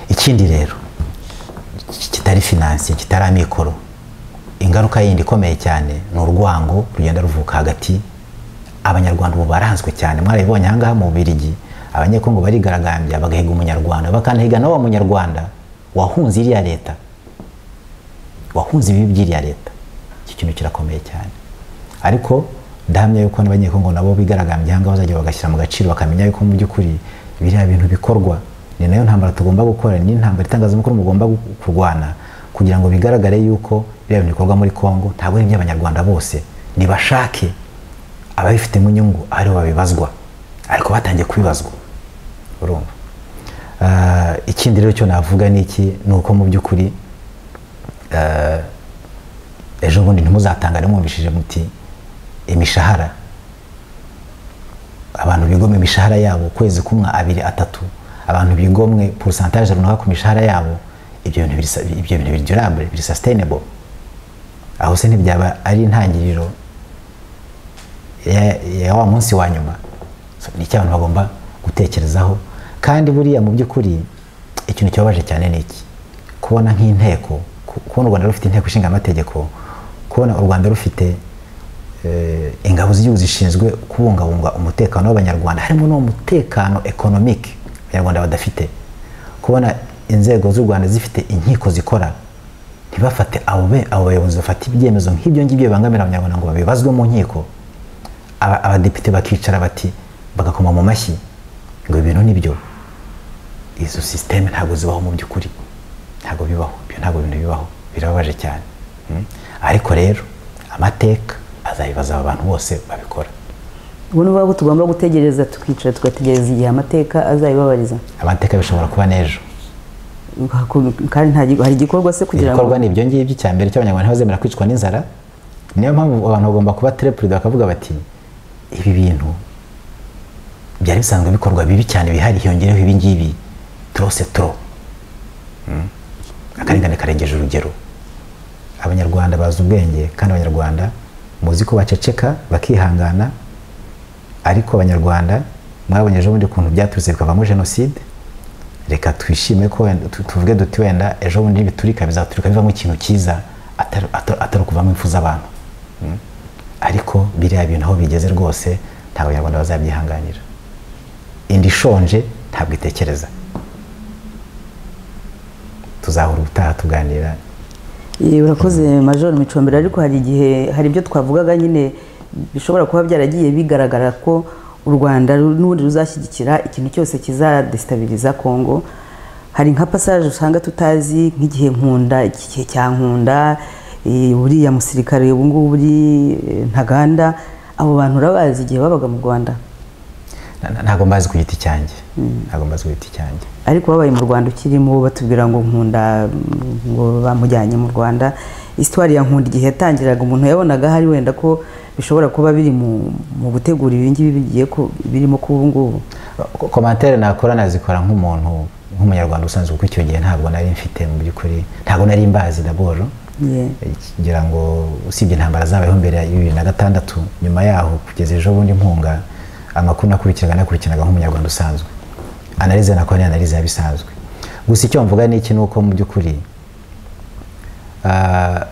ikindi rero ki- kitari finanse kitari amikoro ingaruka yindi ikomeye cyane ni urwango rugenda ruvuka hagati abanyarwanda ubu baranzwe cyane mwarabibonye ahangaha mu Bubiligi abanyekongo barigaragambya bagahiga umunyarwanda bakanahiga na wa munyarwanda wahunze iriya leta wahunze ibibi by'iriya leta iki kintu kirakomeye cyane ariko ndahamya yuko n'abanyekongo nabo bigaragambya ahangaha bazajya bagashyira mu gaciro bakamenya yuko mu by'ukuri biriya bintu bikorwa ni nayo ntambara tugomba gukora ni intambara itangazamakuru mugomba gu- kurwana kugira ngo bigaragare yuko biriya bintu bikorwa muri kongo ntabwo ari iby'abanyarwanda bose nibashake ababifitemo inyungu ari bo babibazwa ariko batangiye kubibazwa urumva Ah, ikindi rero cyo navuga ni iki ni uko mu by'ukuri ah, ejo bundi ntimuzatangare mwumvishije muti imishahara abantu bigomwe imishahara yabo ukwezi kumwe abiri atatu abantu bigomwe porosantaje runaka ku mishahara yabo ibyo bintu birisa- ibyo bintu biri durable biri sustainable aho se ntibyaba ari intangiriro ya- ya wa munsi wa nyuma So, ni icyo abantu bagomba gutekerezaho kandi buriya mu by'ukuri ikintu kibabaje cyane ni iki kubona nk'inteko ku- kubona u rwanda rufite inteko ishinga amategeko kubona u rwanda rufite eh, ingabo z'igihugu zishinzwe kubungabunga umutekano w'abanyarwanda harimo n'uwo mutekano ekonomike abanyarwanda badafite kubona inzego z'u rwanda zifite inkiko zikora ntibafate abo be- abo bayobozi bafata ibyemezo nk'ibyo ngibyo bibangamira abanyarwanda ngo babibazwe mu nkiko aba- abadepite bakicara bati bagakoma mu mashyi ngo ibintu nibyo izo sisiteme ntabwo zibaho mu by'ukuri ntabwo bibaho ibyo ntabwo bintu bibaho birababaje cyane Mm. ariko rero amateka azabibaza aba bantu bose babikora ubu ni ukuvuga ko tugomba gutegereza tukicara tugategereza igihe amateka azabibabariza amateka bishobora kuba n'ejo kandi nta gi- hari igikorwa se kugira ngo ibikorwa ni ibyo ngibyo icya mbere cy'abanyarwanda ntibazemera kwicwa n'inzara niyo mpamvu abantu bagomba kuba tereperida bakavuga bati ibi bintu byari bisanzwe bikorwa bibi cyane bihari hiyongereho ibi ngibi turose turo Mm. akarengane karengeje urugero abanyarwanda bazi ubwenge kandi abanyarwanda muzi ko baceceka bakihangana ariko abanyarwanda mwabonye ejobundi ukuntu byaturutse bikavamo jenoside reka twishime ko wenda- tu- tuvuge duti wenda ejobundi nibiturika bizaturika bivamo ikintu cyiza atari- atari atari ukuvamo impfu z'abantu Mm. ariko biriya bintu aho bigeze rwose ntabwo abanyarwanda bazabyihanganira inda ishonje ntabwo itekereza tuzahura ubutaha tuganira Eh, urakoze major micombero ariko hari igihe hari ibyo twavugaga nyine bishobora kuba byaragiye bigaragara ko u rwanda ru- n'ubundi ruzashyigikira ikintu cyose kizadesitabiliza kongo hari nka passage usanga tutazi nk'igihe nkunda iki gihe cya nkunda eh, uriya musirikare ubu ngubu uri eh, ntaganda abo bantu urabazi igihe babaga mu rwanda Na- na- ntabwo mbazi ku giti cyanjye ntabwo mbazi ku giti cyanjye ariko babaye mu rwanda ukirimo batubwira ngo nkunda mm, ngo bamujyanye mu rwanda isitwari ya nkunda igihe yatangiraga umuntu yabonaga hari wenda ko bishobora kuba biri mu, mu gutegura ibingibi bigiye ku- birimo kuba ubu ngubu Ko- komantere nakora nazikora nk'umuntu nk'umunyarwanda usanzwe kuko icyo gihe ntabwo nari mfite mu by'ukuri ntabwo nari mbazi daboro Yeah. ngira ngo usibye intambara zabayeho mbere ya bibiri na gatandatu nyuma yaho kugeza ejo bundi mpunga amakuru nakurikiraga nakurikiranaga nk'umunyarwanda usanzwe analize nakora ni analize bisanzwe gusa icyo mvuga ni iki ni uko mu by'ukuri ah,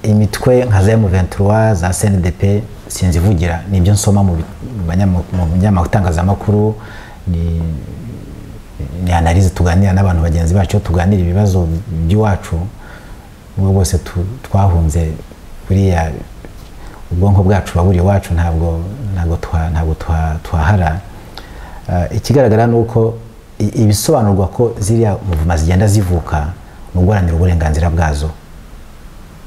imitwe nka za M23 za CNDP sinzivugira ni ibyo nsoma mu bi- mu banyama- mu binyamakuru ni ni analize tuganira n'abantu bagenzi bacu tuganira ibibazo by'iwacu ubwo bose tu- twahunze buriya ubwonko bwacu buba buri iwacu ntabwo ntabwo twa- ntabwo twa- twahara Eh, ikigaragara ni uko i- ibisobanurwa ko ziriya muvuma zigenda zivuka mu guharanira uburenganzira bwazo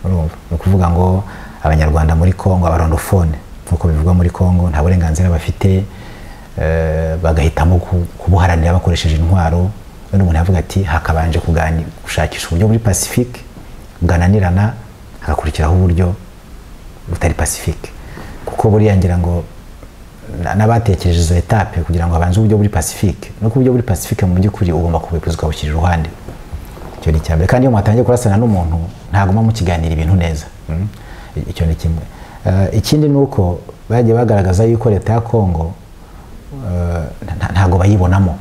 urumva ni ukuvuga ngo abanyarwanda muri congo abarondofone nk'uko bivugwa muri congo nta burenganzira bafite eh, bagahitamo ku- kubuharanira bakoresheje intwaro undi umuntu yavuga ati hakabanje kugani- gushakisha uburyo muri pacifique bwananirana hagakurikiraho uburyo butari pacifique kuko buriya ngira ngo na- n'abatekereje izo etape kugira ngo habanze uburyo buri pacifique nuko uburyo buri pacifique mu by'ukuri ugomba kubukuza ukabushyira iruhande icyo ni icyambere kandi iyo mwatangiye kurasana n'umuntu ntaguma mukiganira ibintu neza Mm. I- icyo ni kimwe Eh, ikindi ni uko bagiye bagaragaza yuko leta ya kongo eh, nta- ntago bayibonamo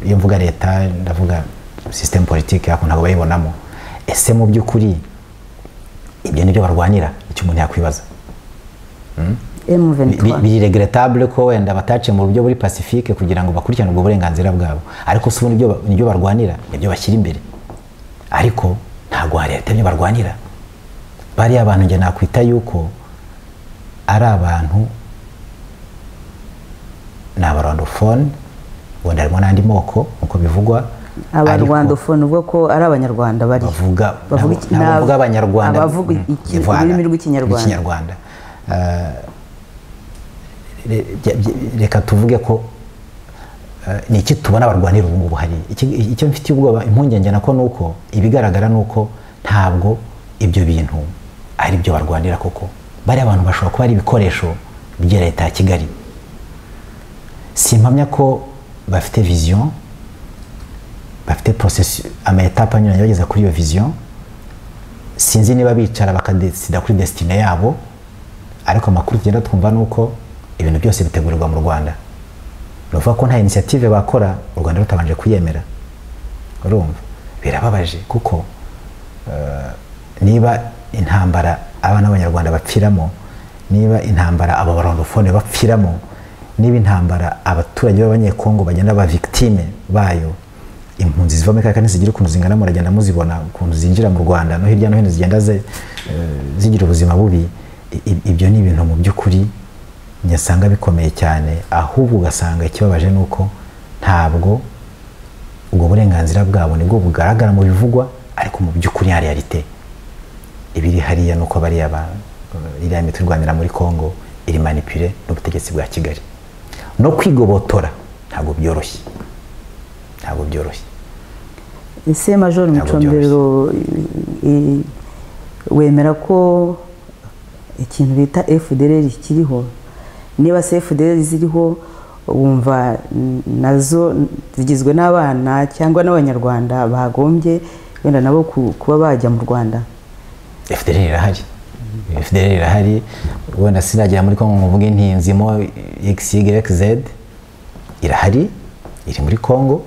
iyo mvuga leta ndavuga system politique yako ntago bayibonamo ese mu by'ukuri ibyo nibyo barwanira icyo umuntu yakwibaza Bi- bi- M23 biri regrettable ko wenda bataciye mu buryo buri pacifique kugira ngo bakurikirane ubwo burenganzira bwabo ariko si ubundi ibyo ba- nibyo barwanira nibyo bashyira imbere ariko ntabwo hari leta ibyo barwanira bariya abantu njye nakwita yuko ari abantu ni abarwandofone wenda harimo n'andi moko nk'uko bivugwa ariko abarwandofone uvuga ko ari abanyarwanda bari bavuga bavuga iki- ntabwo nab- bavuga abanyarwanda abavuga mm, iki- Ivana, ururimi rw'ikinyarwanda. rw'ikinyarwanda Eh, re- bya- bya- reka tuvuge ko eh, ni iki tubona barwanira ubu ngubu hari Iki- icyo mfitiye ubwoba impungenge nako ni uko ibigaragara ni uko ntabwo ibyo bintu ari byo barwanira koko bariya abantu bashobora kuba ari ibikoresho bya leta ya kigali simpamya ko bafite vision bafite processus amayetape anyuranye bageza kuri iyo vision sinzi niba bicara bakadesida kuri desitine yabo ariko amakuru tugenda twumva ni uko ibintu byose bitegurirwa mu rwanda ni ukuvuga ko nta inisiyative bakora u rwanda rutabanje kuyemera urumva birababaje kuko eh, niba intambara abana b'abanyarwanda bapfiramo niba intambara aba barondofone bapfiramo niba intambara abaturage b'abanyekongo bagenda ba victime bayo impunzi ziva muri kariya kandi zigira ukuntu zingana muragenda muzibona ukuntu zinjira mu rwanda no hirya no hino zigenda ze- eh, zigira ubuzima bubi i- ibyo ni ibintu mu by'ukuri nyasanga bikomeye cyane ahubwo ugasanga ikibabaje ni uko ntabwo ubwo burenganzira bwabo nibwo bugaragara mu bivugwa ariko mu by'ukuri hari realite ibiri hariya ni uko bariya ba iriya miti irwanira muri congo iri manipure n'ubutegetsi bwa kigali no kwigobotora ntabwo byoroshye ntabwo byoroshye ese majoro Ntabwo micombero i- wemera ko ikintu bita fdr kiriho niba se fdr ziriho wumva n- nazo zigizwe n'abana cyangwa n'abanyarwanda bagombye wenda nabo ku- kuba bajya mu rwanda fdr irahari fdr irahari wenda sinagera muri congo ngo mvuge nti nzimo xyz irahari iri muri congo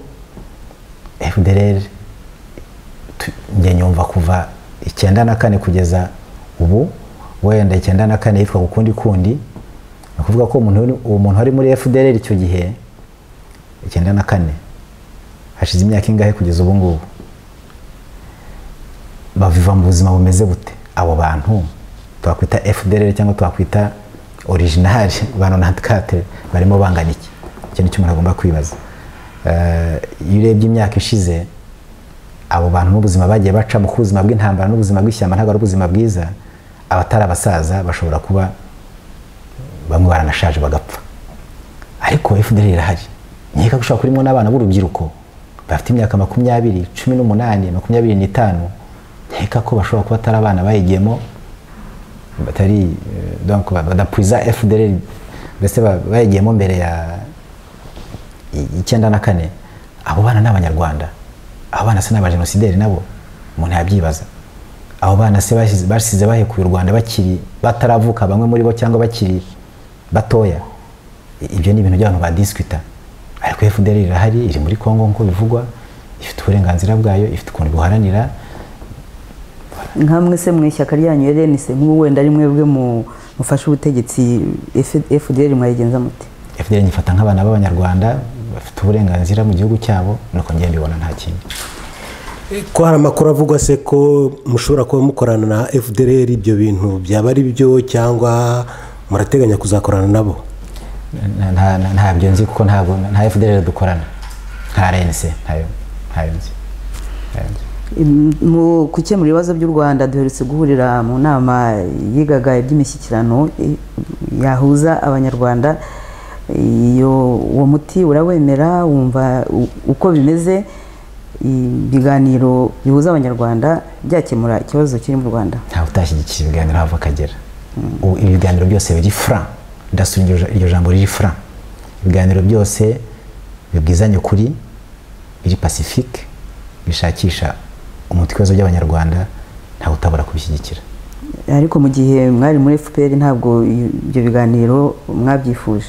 fdr tu- njye nyumva kuva icyenda na kane kugeza ubu wenda icyenda na kane yitwa gukundi kundi ni ukuvuga ko umuntu uri- uwo muntu wari muri fdr icyo gihe icyenda na kane hashize imyaka ingahe kugeza ubu ngubu baviva mu buzima bumeze bute abo bantu twakwita fdr cyangwa twakwita original banonantikate barimo bangana iki icyo ni cyo umuntu agomba kwibaza Eh, iyo urebye imyaka ishize abo bantu n'ubuzima bagiye bacamo ku buzima bw'intambara n'ubuzima bw'ishyamba ntabwo ari ubuzima bwiza abatari abasaza bashobora kuba bamwe baranashaje bagapfa ariko fdr irahari nkeka ko ushobora kurimo n'abana b'urubyiruko bafite imyaka makumyabiri cumi n'umunani makumyabiri n'itanu nkeka ko bashobora kuba atari abana bayigiyemo batari eh, donc ba- badapuiza fdr mbese ba- bayigiyemo mbere ya i- icyenda na kane abo bana ni abanyarwanda abo bana se ni abajenosideri nabo umuntu yabyibaza abo bana se basize- basize bahekuye u rwanda bakiri bataravuka bamwe muri bo cyangwa bakiri batoya I- ibyo ni ibintu by'abantu badisikuta ariko fdr irahari iri muri congo nk'uko bivugwa ifite uburenganzira bwayo ifite ukuntu buharanira nkamwe se mu ishyaka ryanyu rnc nk'ubu wenda ari mwebwe mu- mufashe ubutegetsi fdr mwayigenza muti fdr nyifata nk'abana b'abanyarwanda bafite uburenganzira mu gihugu cyabo nuko njyewe mbibona nta kindi ko hari amakuru avugwa se ko mushobora kuba mukorana na fdr ibyo bintu byaba ari byo cyangwa murateganya kuzakorana nabo Nta- nta- nta- ntabyo nzi kuko ntabwo nta fdr dukorana nta rnc ntayo ntayo nzi Ntayo nzi. Im- mu gukemura ibibazo by'u rwanda duherutse guhurira mu nama yigaga iby'imishyikirano i- yahuza abanyarwanda iyo uwo muti urawemera wumva u- uko bimeze ibiganiro bihuza abanyarwanda byakemura ikibazo kiri mu rwanda ntawe utashyigikira ibiganiro hava akagera ubu ibiganiro byose biri fran ndasura iryo ja- iryo jambo riri fran ibiganiro byose bibwizanya ukuri biri pacifique bishakisha umuti w'ibibazo by'abanyarwanda ntawe utabura kubishyigikira ariko mu gihe mwari muri fpr ntabwo i- ibyo biganiro mwabyifuje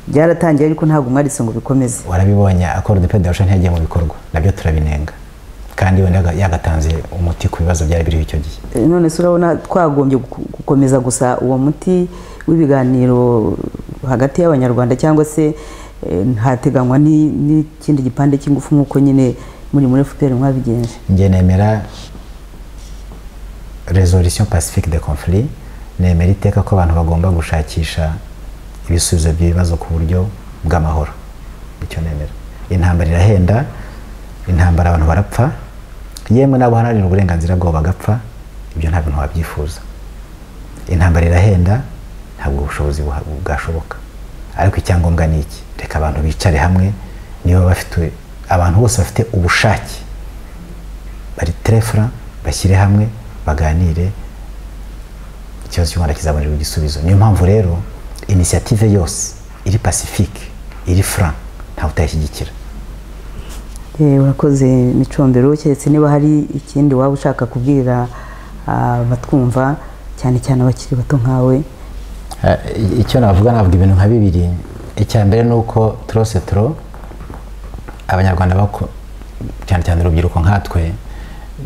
byaratangiye ariko ntabwo mwaritse ngo bikomeze warabibonye akora de pedasho ntiyagiye mu bikorwa nabyo turabinenga kandi wenda yaga- yagatanze umuti ku bibazo byari biriho icyo gihe Eh, none se urabona twagombye gu- gukomeza gusa uwo muti w'ibiganiro hagati y'abanyarwanda cyangwa se eh, hateganywa ni- n'ikindi gipande cy'ingufu nk'uko nyine muri muri fpr mwabigenje njye nemera resolution pacifique de conflit nemera iteka ko abantu bagomba gushakisha ibisubizo by'ibibazo ku buryo bw'amahoro icyo nemera intambara irahenda intambara abantu barapfa yemwe n'abaharanira uburenganzira bwabo bagapfa ibyo nta bintu wabyifuza intambara irahenda ntabwo ubushobozi buha- bwashoboka ariko icyangombwa ni iki reka abantu bicare hamwe niba bafite abantu bose bafite ubushake bari terefura bashyire hamwe baganire ikibazo cy'u rwanda kizabonerwa igisubizo niyo mpamvu rero inisiyative yose iri pacifique iri fran ntawe utayishyigikira Eh, urakoze micombero keretse niba hari ikindi waba ushaka kubwira abatwumva cyane cyane abakiri bato nkawe Eh, icyo navuga navuga ibintu nka bibiri icya mbere ni uko turose turo abanyarwanda bako- cyane cyane urubyiruko nkatwe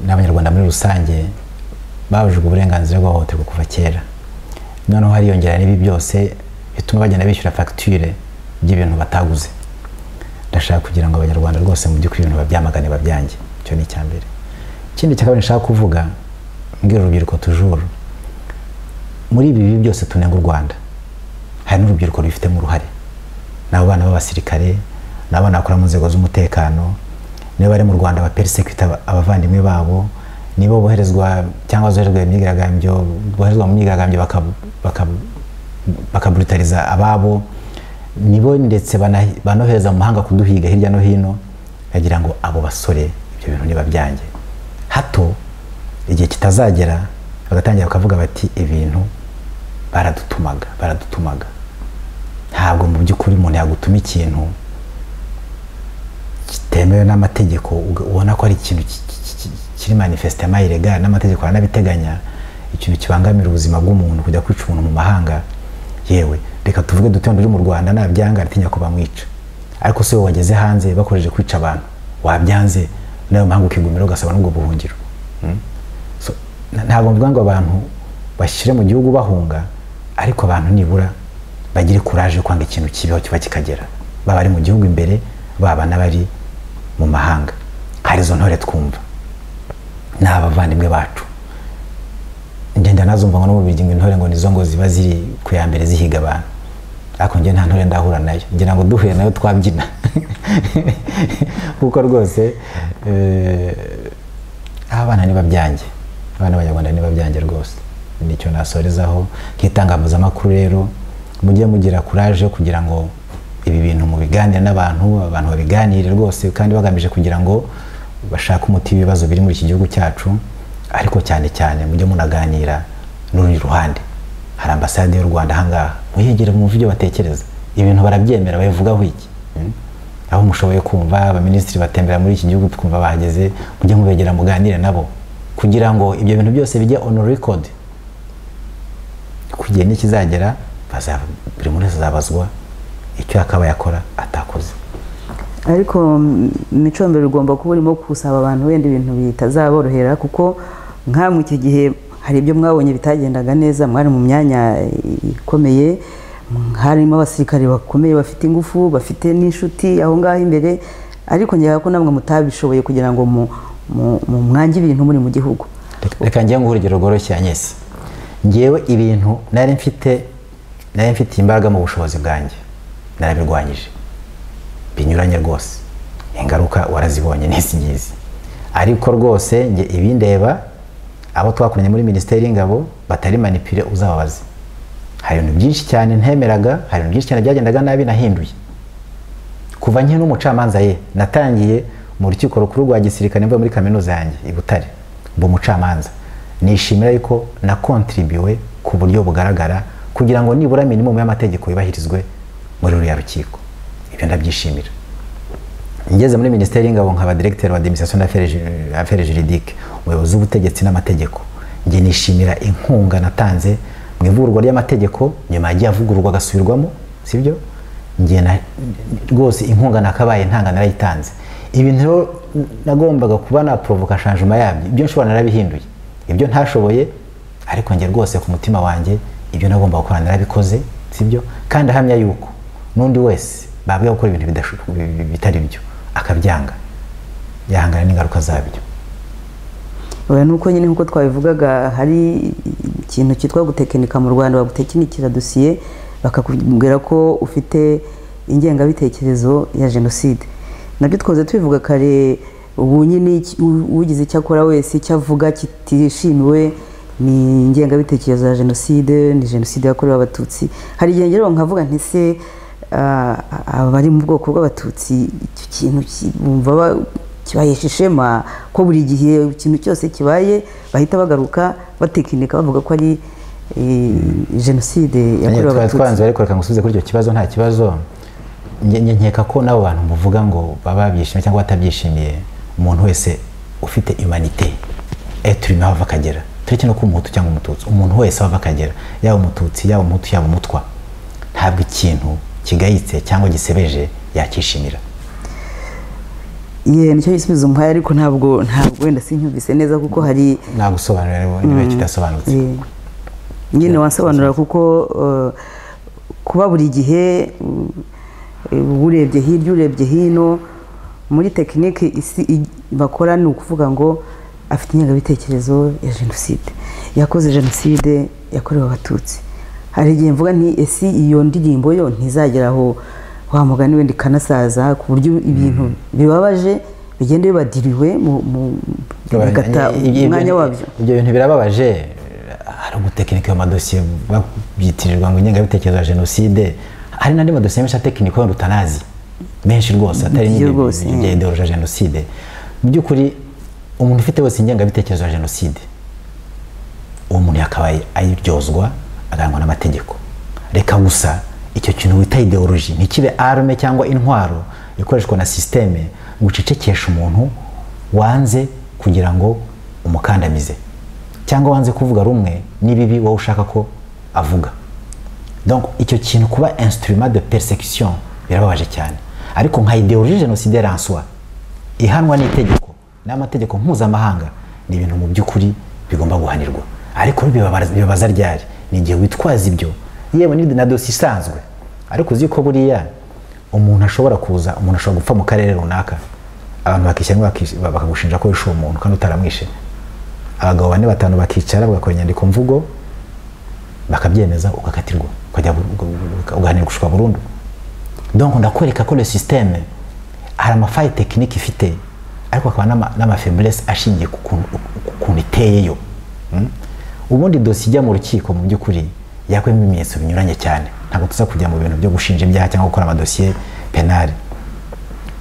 n'abanyarwanda muri rusange babujijwe uburenganzira bwo guhohoterwa kuva kera noneho hariyongera n'ibi byose bituma bagenda bishyura fagitire by'ibintu bataguze ndashaka kugira ngo abanyarwanda rwose mu by'ukuri ibintu babyamagane babyange icyo ni icya mbere ikindi cya kabiri nshaka kuvuga mbwira urubyiruko tujuru muri ibi bibi byose tunenga u rwanda hari n'urubyiruko rubifitemo uruhare ni abana b'abasirikare ni abana bakora mu nzego z'umutekano niba bari mu rwanda baperisekita abavandimwe babo nibo boherezwa cyangwa zoherezwa imyigaragambyo boherezwa mu myigaragambyo baka- baka- bakaburutariza ababo nibo ndetse bana- banohereza mu mahanga kuduhiga hirya no hino bagira ngo abo basore ibyo bintu niba byanjye hato igihe kitazagera bagatangira bakavuga bati ibintu baradutumaga baradutumaga ntabwo mu by'ukuri umuntu yagutuma ikintu kitemewe n'amategeko uga- ubona ko ari ikintu ki- ki- ki- kiri manifestement ilegal n'amategeko aranabiteganya ikintu kibangamira ubuzima bw'umuntu kujya kwica umuntu mu mahanga yewe reka tuvuge dute wenda uri mu rwanda nabyanga aratinya ko bamwica ariko se wowe wageze hanze bakoresheje kwica abantu wabyanze nawe mpamvu ukigumira ugasaba n'ubwo buhungiro Hmm? So, na- ntabwo mvuga ngo abantu bashyire mu gihugu bahunga ariko abantu nibura bagire kuraje yo kwanga ikintu kibeho kiba kikagera baba bari mu gihugu imbere baba n'abari mu mahanga hari izo ntore twumva ni abavandimwe bacu ngenda nazumva ngo no mu biryo intore ngo nizo ngo ziba ziri ku ya mbere zihiga abantu ariko njye nta ntore ndahura nayo ngira ngo duhuye nayo twabyina kuko rwose eh, abana niba byanjye abana b'abanyarwanda niba byanjye rwose nicyo nasorezaho nk'itangazamakuru rero mujye mugira kuraje yo kugira ngo ibi bintu mubiganire n'abantu abantu babiganire rwose kandi bagamije kugira ngo bashake umuti w'ibibazo biri muri iki gihugu cyacu ariko cyane cyane mujye munaganira n'urundi ruhande hari ambasade y'u rwanda ahangaha muyegere mwumve ibyo batekereza ibintu barabyemera babivugaho iki Hmm? aho mushoboye kumva abaminisitiri batembera muri iki gihugu twumva bahageze mujye mubegera muganire nabo kugira ngo ibyo bintu byose bijye on record kugihe nikizagera bazaba- buri muntu wese azabazwa icyo yakabaye akora atakoze ariko mm, imicombero ugomba kuba urimo gusaba abantu wenda ibintu bitazaborohera kuko nkamwe icyo gihe hari ibyo mwabonye bitagendaga neza mwari mu myanya eh, ikomeye mm, harimo abasirikare bakomeye bafite ingufu bafite n'inshuti aho ngaho imbere ariko ngera ko namwe mutabishoboye kugira ngo mu, mu, mu mwange ibintu muri mu gihugu Reka- reka njye nguhe urugero rworoshye Agnes ngewe ibintu nari mfite nari mfitiye imbaraga mu bushobozi bwanjye narabirwanyije binyuranye rwose ingaruka warazibonye n'izi ngizi ariko rwose njye ibindeba abo twakoranye muri minisiteri y'ingabo batari manipire uzababaze hari ibintu byinshi cyane ntemeraga hari ibintu byinshi cyane byagendaga nabi nahinduye kuva nkiri n'umucamanza ye natangiye mu rukiko rukuru rwa gisirikare mvuye muri kaminuza yanjye i butare mba umucamanza nishimira yuko nakontribuwe ku buryo bugaragara kugira ngo nibura minimumu y'amategeko yubahirizwe muri ruriya rukiko ibyo ndabyishimira ngeze muri minisiteri y'ingabo nkaba directeur wa administration d'affaires juridique umuyobozi w'ubutegetsi n'amategeko njye nishimira inkunga natanze mu ivugurwa ry'amategeko nyuma yagiye avugururwa agasubirwamo sibyo njye na- rwose inkunga nakabaye ntanga narayitanze ibintu rero nagombaga kuba naporovoka shanjuma yabyo ibyo nshobora narabihinduye ibyo ntashoboye ariko njye rwose ku mutima wanjye ibyo nagombaga gukora narabikoze sibyo kandi ahamya yuko n'undi wese babwiye gukora ibintu bidasho- bi- bi- bitari byo akabyanga yahangana n'ingaruka zabyo oya nuko nyine nkuko twabivugaga hari ikintu cyitwa gutekinika mu rwanda bagutekinikira dosiye bakakubwira ko ufite ingengabitekerezo ya jenoside nabyo twahoze tubivuga kare ubu nyine iki- u- ugize icyo akora wese icyo avuga kitishimiwe ni ingengabitekerezo ya jenoside ni jenoside yakorewe abatutsi hari igihe ngera nkavuga nti se ah, abari mu bwoko bw'abatutsi icyo kintu ki- bumva ba- kibahesha ishema ko buri gihe ikintu cyose kibaye bahita bagaruka batekinika bavuga ko ari eh, jenoside Nanjye yakorewe twari abatutsi twanze ariko reka ngusubize kuri icyo kibazo nta kibazo Nge- nge- nkeka ko n'abo bantu muvuga ngo baba babyishimiye cyangwa batabyishimiye umuntu wese ufite imanite eturime aho ava akagera tureke no kuba umuhutu cyangwa umututsi umuntu wese aho ava akagera yaba umututsi yaba umuhutu yaba umutwa ntabwo ikintu kigayitse cyangwa gisebeje yakishimira ye nicyo gisubizo umuhaye ariko ntabwo ntabwo wenda sinyumvise neza kuko hari nagusobanurira rero niba kidasobanutse Eh, nyine wansobanura kuko eh, kuba buri gihe mm, eh, urebye hirya urebye hino muri tekinike isi i- bakora ni ukuvuga ngo afite ingengabitekerezo ya jenoside yakoze jenoside yakorewe abatutsi hari igihe mvuga nti ese iyo ndirimbo yo ntizagera aho wa mugani wenda ikanasaza ku buryo ibintu bibabaje bigenda bibadiriwe mu- mu- bigata umwanya wabyo ibyo bintu birababaje hari ugutekinika ayo madosiye babyitirirwa ngo ingengabitekerezo ya jenoside hari n'andi madosiye menshi atekinika wenda utanazi menshi rwose atari Byo n'ibyo rwose, bya yeah. ideoloji ya jenoside mu by'ukuri umuntu ufite wese ingengabitekerezo ya jenoside uwo muntu yakabaye ayiryozwa agarangwa n'amategeko reka gusa icyo kintu wita ideoloji ntikibe arme cyangwa intwaro ikoreshwa na sisiteme ngo ucecekeshe umuntu wanze kugira ngo umukandamize cyangwa wanze kuvuga rumwe n'ibibi wowe ushaka ko avuga donc icyo kintu kuba instrument de persecution birababaje cyane ariko nka ideoloji jenoside ranswa ihanwa n'itegeko n'amategeko mpuzamahanga ni ibintu mu by'ukuri bigomba guhanirwa ariko bibabaza bibabaza ryari ni igihe witwaza ibyo yewe ni na dosiye isanzwe ariko uzi ko buriya umuntu ashobora kuza umuntu ashobora gupfa mu karere runaka abantu bakishyiramo bakagushinja ko wishe uwo muntu kandi utaramwishe abagabo bane batanu bakicara bagakora inyandiko mvugo bakabyemeza ugakatirwa ukajya bu- uga- uga- ugahanirwa gushwa burundu donc ndakwereka ko le systeme hari amafayi tekinike ifite ariko hakaba n'ama- n'amafeblesse ashingiye ku kuntu- ku kuntu iteyeyo Mm? ubundi dosiye ijya mu rukiko mu by'ukuri yakwemo ibimenyetso binyuranye cyane ntabwo tuza kujya mu bintu byo gushinja ibyaha cyangwa gukora amadosiye penali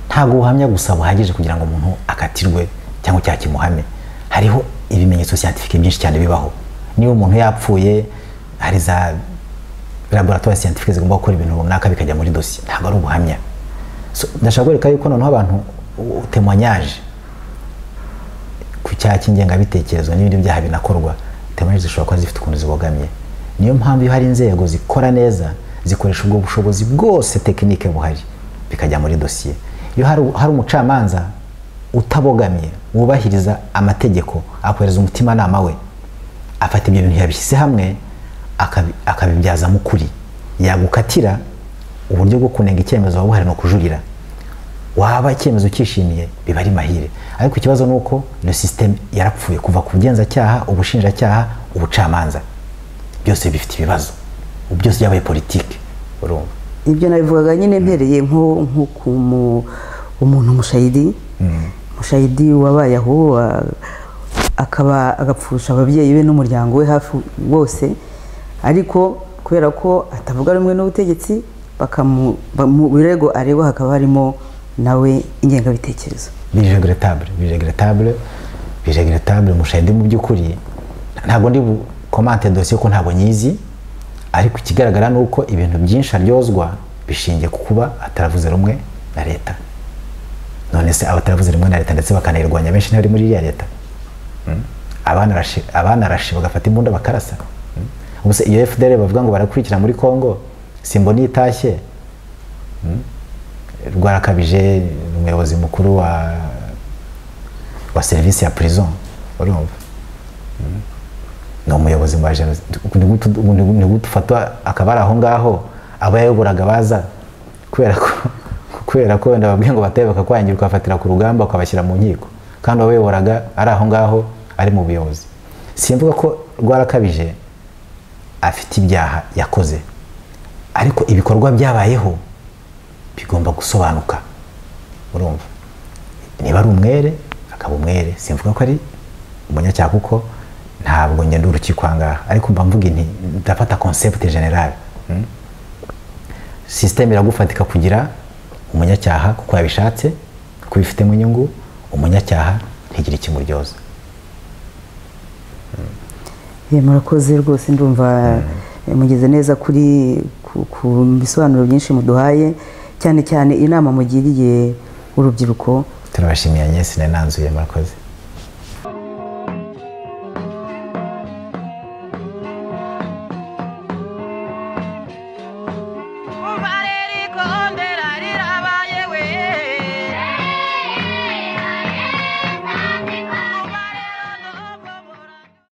ntabwo ubuhamya gusa buhagije kugira ngo umuntu akatirwe cyangwa icyaha kimuhame hariho ibimenyetso siyantifike byinshi cyane bibaho niba umuntu yapfuye hari za laboratoire siyantifike zigomba gukora ibintu runaka bikajya muri dosiye ntabwo ari ubuhamya So, ndashaka kwereka yuko noneho abantu utemwanyaje ku cyaha cy'ingengabitekerezo n'ibindi byaha binakorwa temanje zishobora kuba zifite ukuntu zibogamiye niyo mpamvu iyo hari inzego zikora neza zikoresha ubwo bushobozi bwose tekinike buhari bikajya muri dosiye iyo hari, hari umucamanza utabogamiye wubahiriza amategeko akohereza umutimanama we afata ibyo bintu yabishyize hamwe akabi- akabibyazamo ukuri yagukatira uburyo bwo kunenga icyemezo waba uhari ni ukujurira waba icyemezo ukishimiye biba ari mahire ariko ikibazo ni uko iyo sisiteme yarapfuye kuva ku bugenzacyaha ubushinjacyaha ubucamanza byose bifite ibibazo byose byabaye politiki urumva ibyo nabivugaga nyine mpereye nko nko ku mu- umuntu umushayidi umushayidi wabaye aho wa- akaba agapfusha ababyeyi be n'umuryango we hafi bose ariko kubera ko atavuga rumwe n'ubutegetsi bakamu- ba- mu birego aregwa hakaba harimo nawe ingengabitekerezo biregretabule biregretabule biregretabule mushahidi mu by'ukuri ntabwo ndi bukomante dosiye ko ntabwo nyizi ariko ikigaragara ni uko ibintu byinshi aryozwa bishingiye ku kuba ataravuze rumwe na leta none se abataravuze rumwe na leta ndetse bakanayirwanya benshi ntibari muri iriya leta Mm? abanarashe abanarashe bagafata imbunda bakarasa Mm? ubu se iyo fdr bavuga ngo barakurikira muri congo simbona itashye rwarakabije ni umuyobozi mukuru wa wa serivisi ya prison urumva Mm. ni umuyobozi wa jenoside nigutu ufatwa akaba ari aho ngaho aba yayoboraga baza kubera ko kubera ko wenda babwiye ngo bataye bakakwangira ukafatira ku rugamba ukabashyira mu nkiko kandi uwayoboraga ari aho ngaho ari mu buyobozi simvuga ko rwarakabije afite ibyaha yakoze ariko ibikorwa byabayeho bigomba gusobanuka urumva niba ari umwere akaba umwere simvuga ko ari umunyacyaha kuko ntabwo ngenda urukiko ahangaha ariko mba mvuga inti ndafata concept general mm? sisiteme iragufatika kugira umunyacyaha kuko yabishatse kuko bifitemo inyungu umunyacyaha ntigire ikimuryoza Eh, murakoze rwose ndumva eh, mugeze neza kuri ku- ku bisobanuro byinshi muduhaye cyane cyane inama mugiriye urubyiruko turabashimiye nyesi nananzuye murakoze